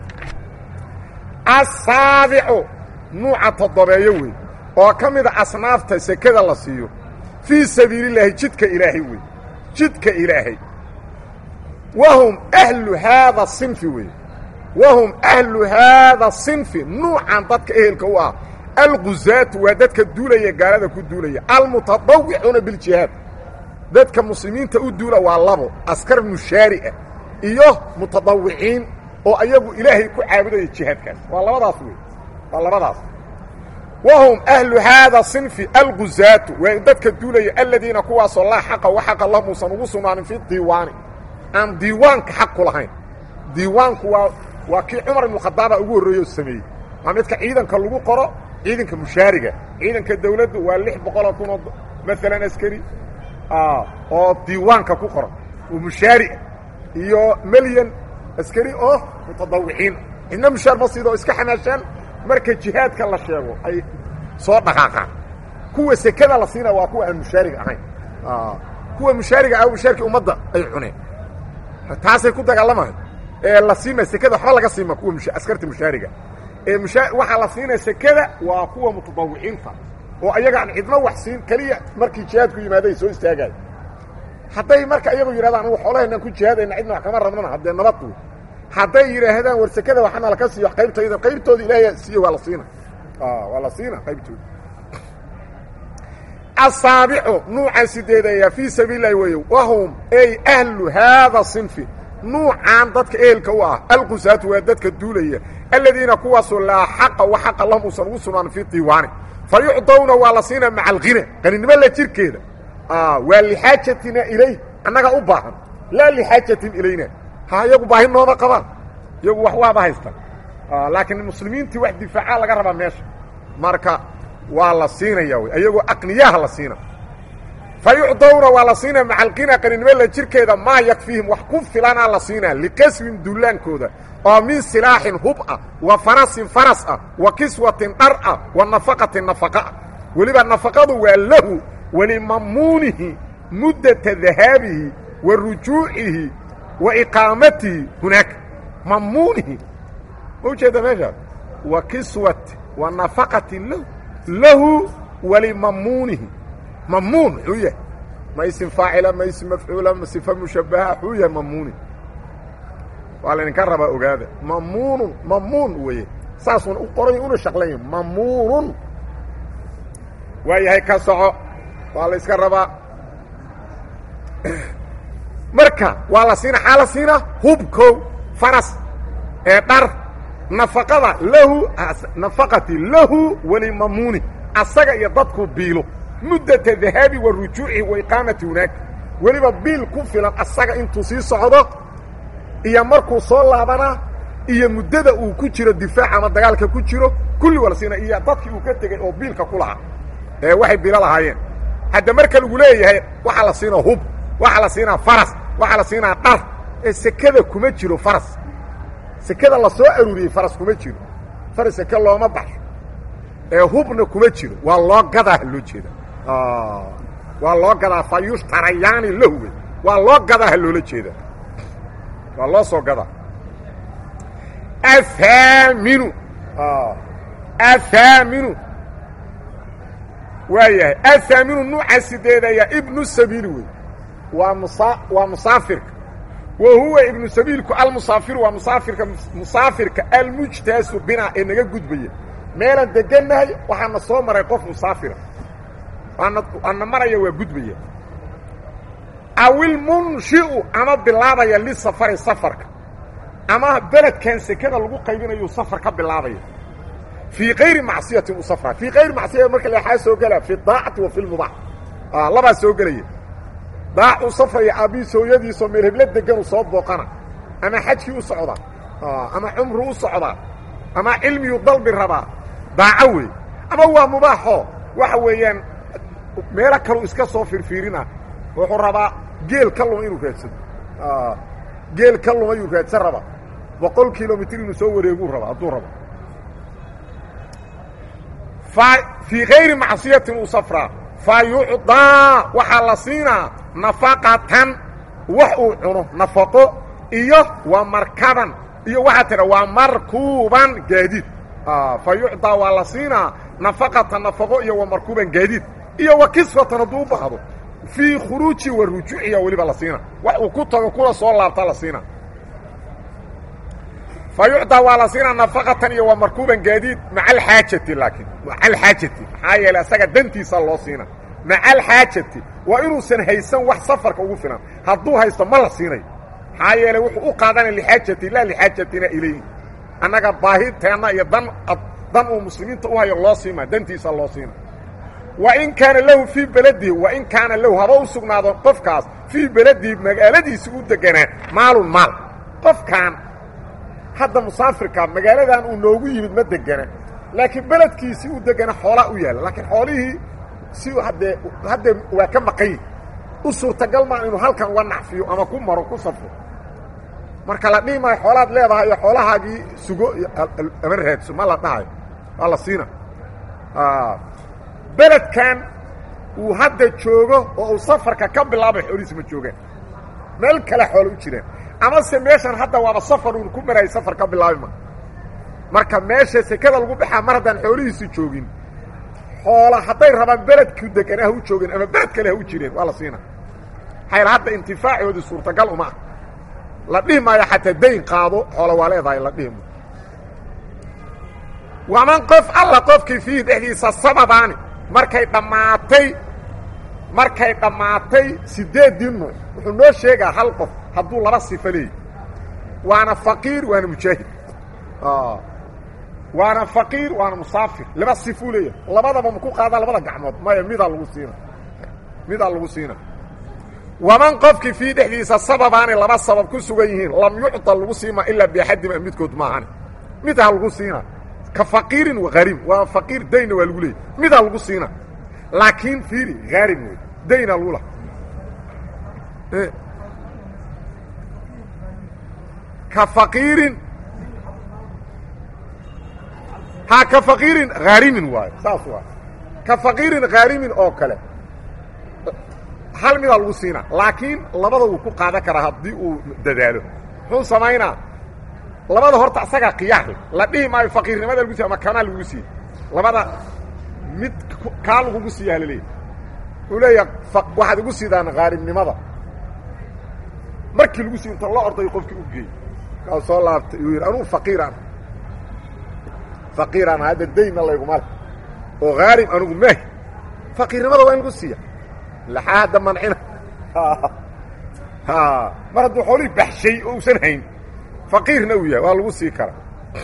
asaabicu nuuca toddobeeyo wey oo ka mida asnaafta sekada la siiyo fii sabiilillaahi jidka ilaahay wey jidka ilaahay wahum ahlu haada sinfi wey wahum ahlu haada sinfi nuucan dadka ehelka u ah alguzaatu waa dadka duulaya gaalada ku duulaya almutadawicuuna biljihaad dadka muslimiinta u duula waa labo askar mushaariah iyo mutadawiciin oo ayagu ilaahay ku caabudaya jihaadkaas waa labadaas wey waa labadaas wahum ahlu haada sinfi alguzaatu waa dadka duulaya aladiina kuwaasoo laa xaqa wa xaqa lahum uusan ugu sugnaanin fi diiwaani aan diiwaanka xaq ku lahayn diiwaanku waa waa kii cumar ibnukhadaaba ugu horreeyo sameeyey waa midka ciidanka lagu qoro ciidanka mushaariga ciidanka dawladdu waa lix boqoloo kunoo maalan askari oo diiwaanka ku qoran oo mushaariah iyo melyan askari oo mutadawiciin cidna mushaar ma siido oo iska xamaashaan marka jihaadka la sheego ay soo dhaqaaqaan kuwa sekada la siina waa kuwa aan mushaariga ahayn kuwa mushaariga ah mushaarkii ummadda ay cuneen taasay ku dagaalamahay ee la siima sekada waxba laga siima kuwa askarta mushaariga ee mushaa waxaa la siinaya sekada waa kuwa mutadawiciinta oo ayaga aan cidno wax siin keliya markii jihaadku yimaado ay soo istaagayo hadday marka iyagu yidhahdaan anu xoolahaynaan ku jihaadayna cidna wax kama rabnana haddee nabad wey hadday yidhaahdaan war sekada waxana laka siiyo qaybtayda qaybtooda ilaahay siiye waa la siina waa la siina qaybtooda asaabicu nuucan sideedaya fii sabiil lahi weeye wahum ay ahlu haada sinfi nuucan dadka ehelka u ah alqusaatu waa dadka duulaya aladiina kuwaasoo laa xaqa wa xaqa lahum uusan ugu sugnaan fii diiwaani fa yucdawna waa la siina maca alghina qaninimo la jirkeeda waa lixaajatina ilayh annaga u baahan laa lixaajatin ilayna ha iyagu baahi nooma qabaan iyagu wax waaba haystaan laakiin muslimiintii wax difaaca laga rabaa meesha marka waa la siinaya wy ayagoo aqniyaha la siina fa yucdawna waa la siinaa maca alqina qaninimo la jirkeeda maa yakfiihim wax ku filanaa la siinaa liqaswin dullaankooda oo min silaaxin hub ah wa farasin faras ah wa kiswatin dhar ah wa nafaqatin nafaqa ah weliba nafaqadu waa lahu walimamuunihi muddata dahaabihi wa rujuucihi wa iqaamatihi hunaaka mamuunihi ma ujeeda meeshaas wa kiswati wa nafaqatin lahu lahu walimamuunihi mamuun muxuu yahay ma isim faacila ma isim mafcuula ma sifa mushabaha xuu yahay mamuuni waa laydinka rabaa ogaada mamuunun mamuun weeye saasuuna u qoray una shaqlanya mamuunun waa yahay ka soco waa la yska rabaa marka waa la siina xaa la siina hubkow faras ee dhar nafaqada lahu nafaqati lahu walimamuuni asaga iyo dadku biilo muddata dahaabi wa rujuuci wa iqaamati hunaaka weliba biil ku filan asaga intuu sii socdo iyo markuu soo laabanaa iyo muddada uu ku jiro difaac ama dagaalka ku jiro kulli waa la siina iyo dadkii uu ka tegey oo biilka ku lahaa ee waxay bilo lahaayeen hadda marka lagu leeyahay waxaa la siinaa hub waxaa la siinaa faras waxaa la siinaa dhar ee sekada kuma jiro faras sekada la soo aruuriyey faras kuma jiro faras seke looma baxsho ee hubna kuma jiro waa loo gadaa loo jeeda waa loo gadaa fa yushtarayaani lahwe waa loo gadaa ha loola jeeda waa loo soo gadaa ahaaminu ahaaminu waa yahay ahaaminu nuuca sideedaya ibnu sabiili wey waa musa waa musaafirka wa huwa ibnu sabiilku almusaafiru waa musaafirka musaafirka almujtaasu binaa ee naga gudbaya meelaan degannahay waxaana soo maray qof musaafira waana waana maraya waa gudbaya awilmunshi'u ama bilaabaya lisafari safarka ama beledkan sekada lagu qaybinayu safar ka bilaabaya fii kayri macصiyati u safra fii kayri macصiyati marka leexaa soo gelaa fi daacati wa fi lmubaax labaa soo gelaya daacuu safraya aabbihiis hooyadiisoo meel heblo deganuu soo booqana ama xajkii u socdaa ama cumru u socdaa ama cilmiyuu dalbi rabaa daaco wey ama waa mubaaxo waxa weeyaan meelo kaluu iska soo firfiirina wuxuu rabaa geel ka luma inuu raadsado geel ka luma yuu raadsan rabaa boqol kilomitr inuu soo wareeguu rabaa hadduu rabo fii kayri macصiyatin uu safraa fa yucdaa waxaa la siinaa nafaqatan wax uu cuno nafaqo iyo wa markaban iyo waxaa tidha waa markuuban gaadiid fa yucdaa waa la siinaa nafaqatan nafaqo iyo wa markuuban gaadiid iyo wa kiswatan hadduu u baahdo fii khuruuji wa rujuuciya weliba la siina wax uu ku tago kula soo laabta la siina fa yucdaa waa la siinaa nafaqatan iyo wa markuuban gaadiid maca alxaajati laakiin maca alxaajati maxaa yeeley asaga dantiisa loo siina maca alxaajati waa inuusan haysan wax safarka ugu filan hadduu haysto ma la siinayo maxaa yeeley wuxuu u qaadanaya lixaajati laa lixaajatina ilayhi annaga baahiteenna iyo dan dan uu muslimiinta u hayo loo siima dantiisa loo siina wain kaana lahu fii beladihi wain kaana lahu haba u sugnaado qofkaas fii beladihi magaaladiisi u deganaa maalun maal qofkaan hadda musaafirka magaaladan uu noogu yimid ma degana laakiin beledkiisii u degana xoolaa u yaalla laakiin xoolihii si haddee haddee waa ka maqanyi u suurtagal maa inuu halkan uga nacfiyo ama ku maro ku safro marka la dhihi maayo xoolaad leedahay iyo xoolahaagii sugo ama raadso ma la dhahayo waa la siina beledkan uu hadda joogo oo uu safarka ka bilaabay xoolihiisi ma joogaan meel kale xoolo u jiraan amase meeshan hadda waaba safar uun ku marayay safar ka bilaabi ma marka meesha sekada lagu baxaa mar haddaan xoolihiisi joogin xoola hadday rabaan beledku degan ha u joogeen ama beled kale ha u jireen waa la siina hayl hadda intifaacoodii suurtagal uma ah la dhihi maayo xataa dayn qaado xoola waa leedahay la dhihi maayo waman qof alla qofkii fiihi dhexdiisa sababaani markay dhammaatay markay dhammaatay siddeeddii nuuc wuxuu noo sheegaa hal qof hadduu laba sifo leeyahy waana faqiir waana mujaahid waana faqiir waana musaafir laba sifuu leeyahay labadaba maku qaadaa labada gacmood maya midaa lagu siina midaa lagu siina waman qofkii fii dhexdiisa sababaani laba sabab ku sugan yihiin lam yucطa lagu siima ilaa biaxadima midkood maahane midha lagu siina ka faqiirin hariim waa faqiir dayna waa lagu leeyay midaa lagu siina laakiin fiiri haarim wey dayna lagu laha ka faqiirin ha ka faqiirin haarimin waayo saas waa ka faqiirin haarimin oo kale hal midaa lagu siina laakiin labada wuu ku qaadan karaa haddii uu dadaalo muxuu samaynaa labada horta asagaa khiyaar la dhihi maayo faqiirnimada lagu siy ama kanaa lagu siiye labada mid kaa lagugu siiya halaleeyahy uu leeyaha waxaad igu siidaan qaarimnimada markii lagu sii inta la orday qofkii u geey kaa soo laabtay uu yidhi anugu faqiiraan faqiiraan hadda daynna layguma le oo haarim anugu maahi faqiirnimada waa in lagu siiya laxaa hadda mancina mar hadduu xoolihii baxshay oo usan hayn faqiirna uu yahay waa lagu sii karaa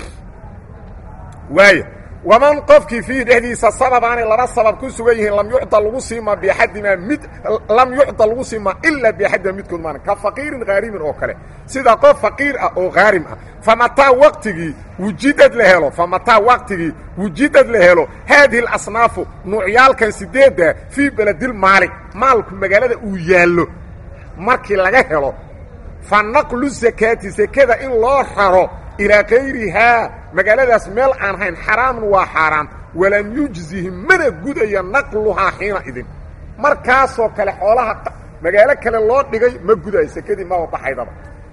waaya waman qofkii fiihi dhexdiisa sababaanay laba sabab ku sugan yihiin lam yucda lagu siima biaxadimaa mid lam yucda lagu siima ilaa biaxadimaa midkood maana ka faqiirin haarimin oo kale sida qof faqiir ah oo haarim ah famataa waqtigii wujidad la helo famataa waqtigii wujidad la helo haadihi alasnaafu nuucyaalkan sideedda fii beledil maali maalku magaalada uu yaallo markii laga helo fa naqlu sakaati sekada in loo raro ilaa kayrihaa magaaladaas meel aan hayn xaraamun waa xaaraam walam yujzihi mana gudaya naqluhaa xiina idin markaasoo kale xoolaha magaalo kale loo dhigay ma gudayo sekadii maba baxaydaba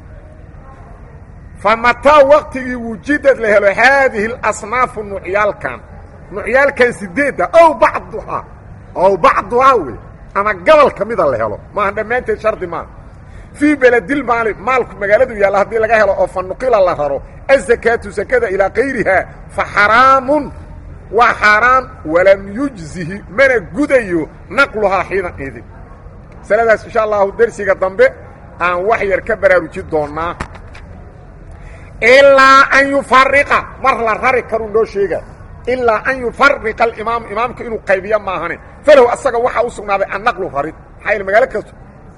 fa mataa waqtigii wujidad la helo haadihi alasnaafu nuucyaalkan nuucyaalkan sideedda ow bacduhaa ow bacduhaa wey ama gobol ka mida la helo maaha dhammaanteed shardi maaha fii beledil maali maalku magaaladu yaalla haddii laga helo oo fa nuqila la raro azakaatu sakada ilaa kayrihaa fa xaraamun waa xaaraan walam yujzihi mana gudayo naqluhaa xiina idin masaladaas insha allahu dersiga dambe aan wax yar ka baraarujin doonnaa ilaa an yufariqa mar la rari karuu noo sheega ilaa an yufariqa alimaamu imaamku inuu qaybiyo maahane falow asaga waxaa u sugnaaday annaqlu rarid maxaa yl magaalo kasto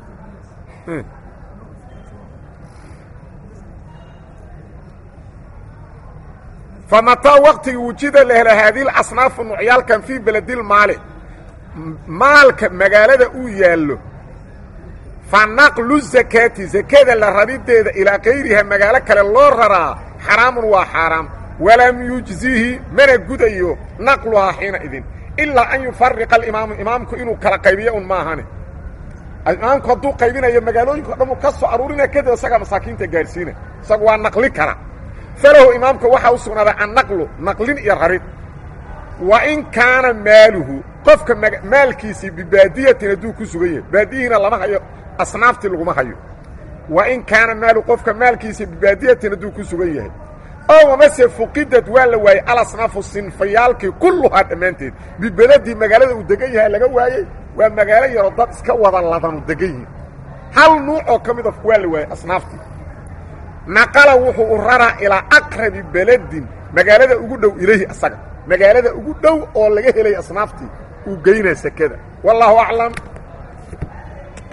famataa waqtigii wujida la helo haadihi asnaafu nuucyaalkan fii beledil maali maalka magaalada uu yaallo fa naqlu zakaati sakada la rarideeda ilaa kayriha magaalo kale loo raraa xaraamun waa xaaraam walam yujzihi mana gudayo naqluhaa xiina idin ilaa an yufariqa alimaamu imaamku inuu kala qaybiyo un maahane imaamku hadduu qaybinayo magaalooyinka o dhan uu ka soo aruurina kadib isagaa masaakiinta gaadhsiina isagu waa naqli kara falahu imaamka waxaa u sugnaaday annaqlu naqlin iyo rarid wa in kaana maaluhu qofka maalkiisii bibaadiyatin hadduu ku sugan yahay baadiyihiina lama hayo asnaaftii laguma hayo wa in kaana maalu qofka maalkiisii bibaadiyatin hadduu ku sugan yahay oo amase fuqidad waa la waayey alasnaafu sinfayaalkii kulluhaa dhammaanteed bibeladii magaalada uu degan yahay laga waayey waa magaalo yaroo dad iska wada ladanu degan yihin hal nuuc oo ka mida waa la waayey asnaaftii naqala wuxuu u raraa ilaa aqrabi beledin magaalada ugu dhow ilayhi asaga magaalada ugu dhow oo laga helay asnaaftii uu geynaa sekada wallaahu aclam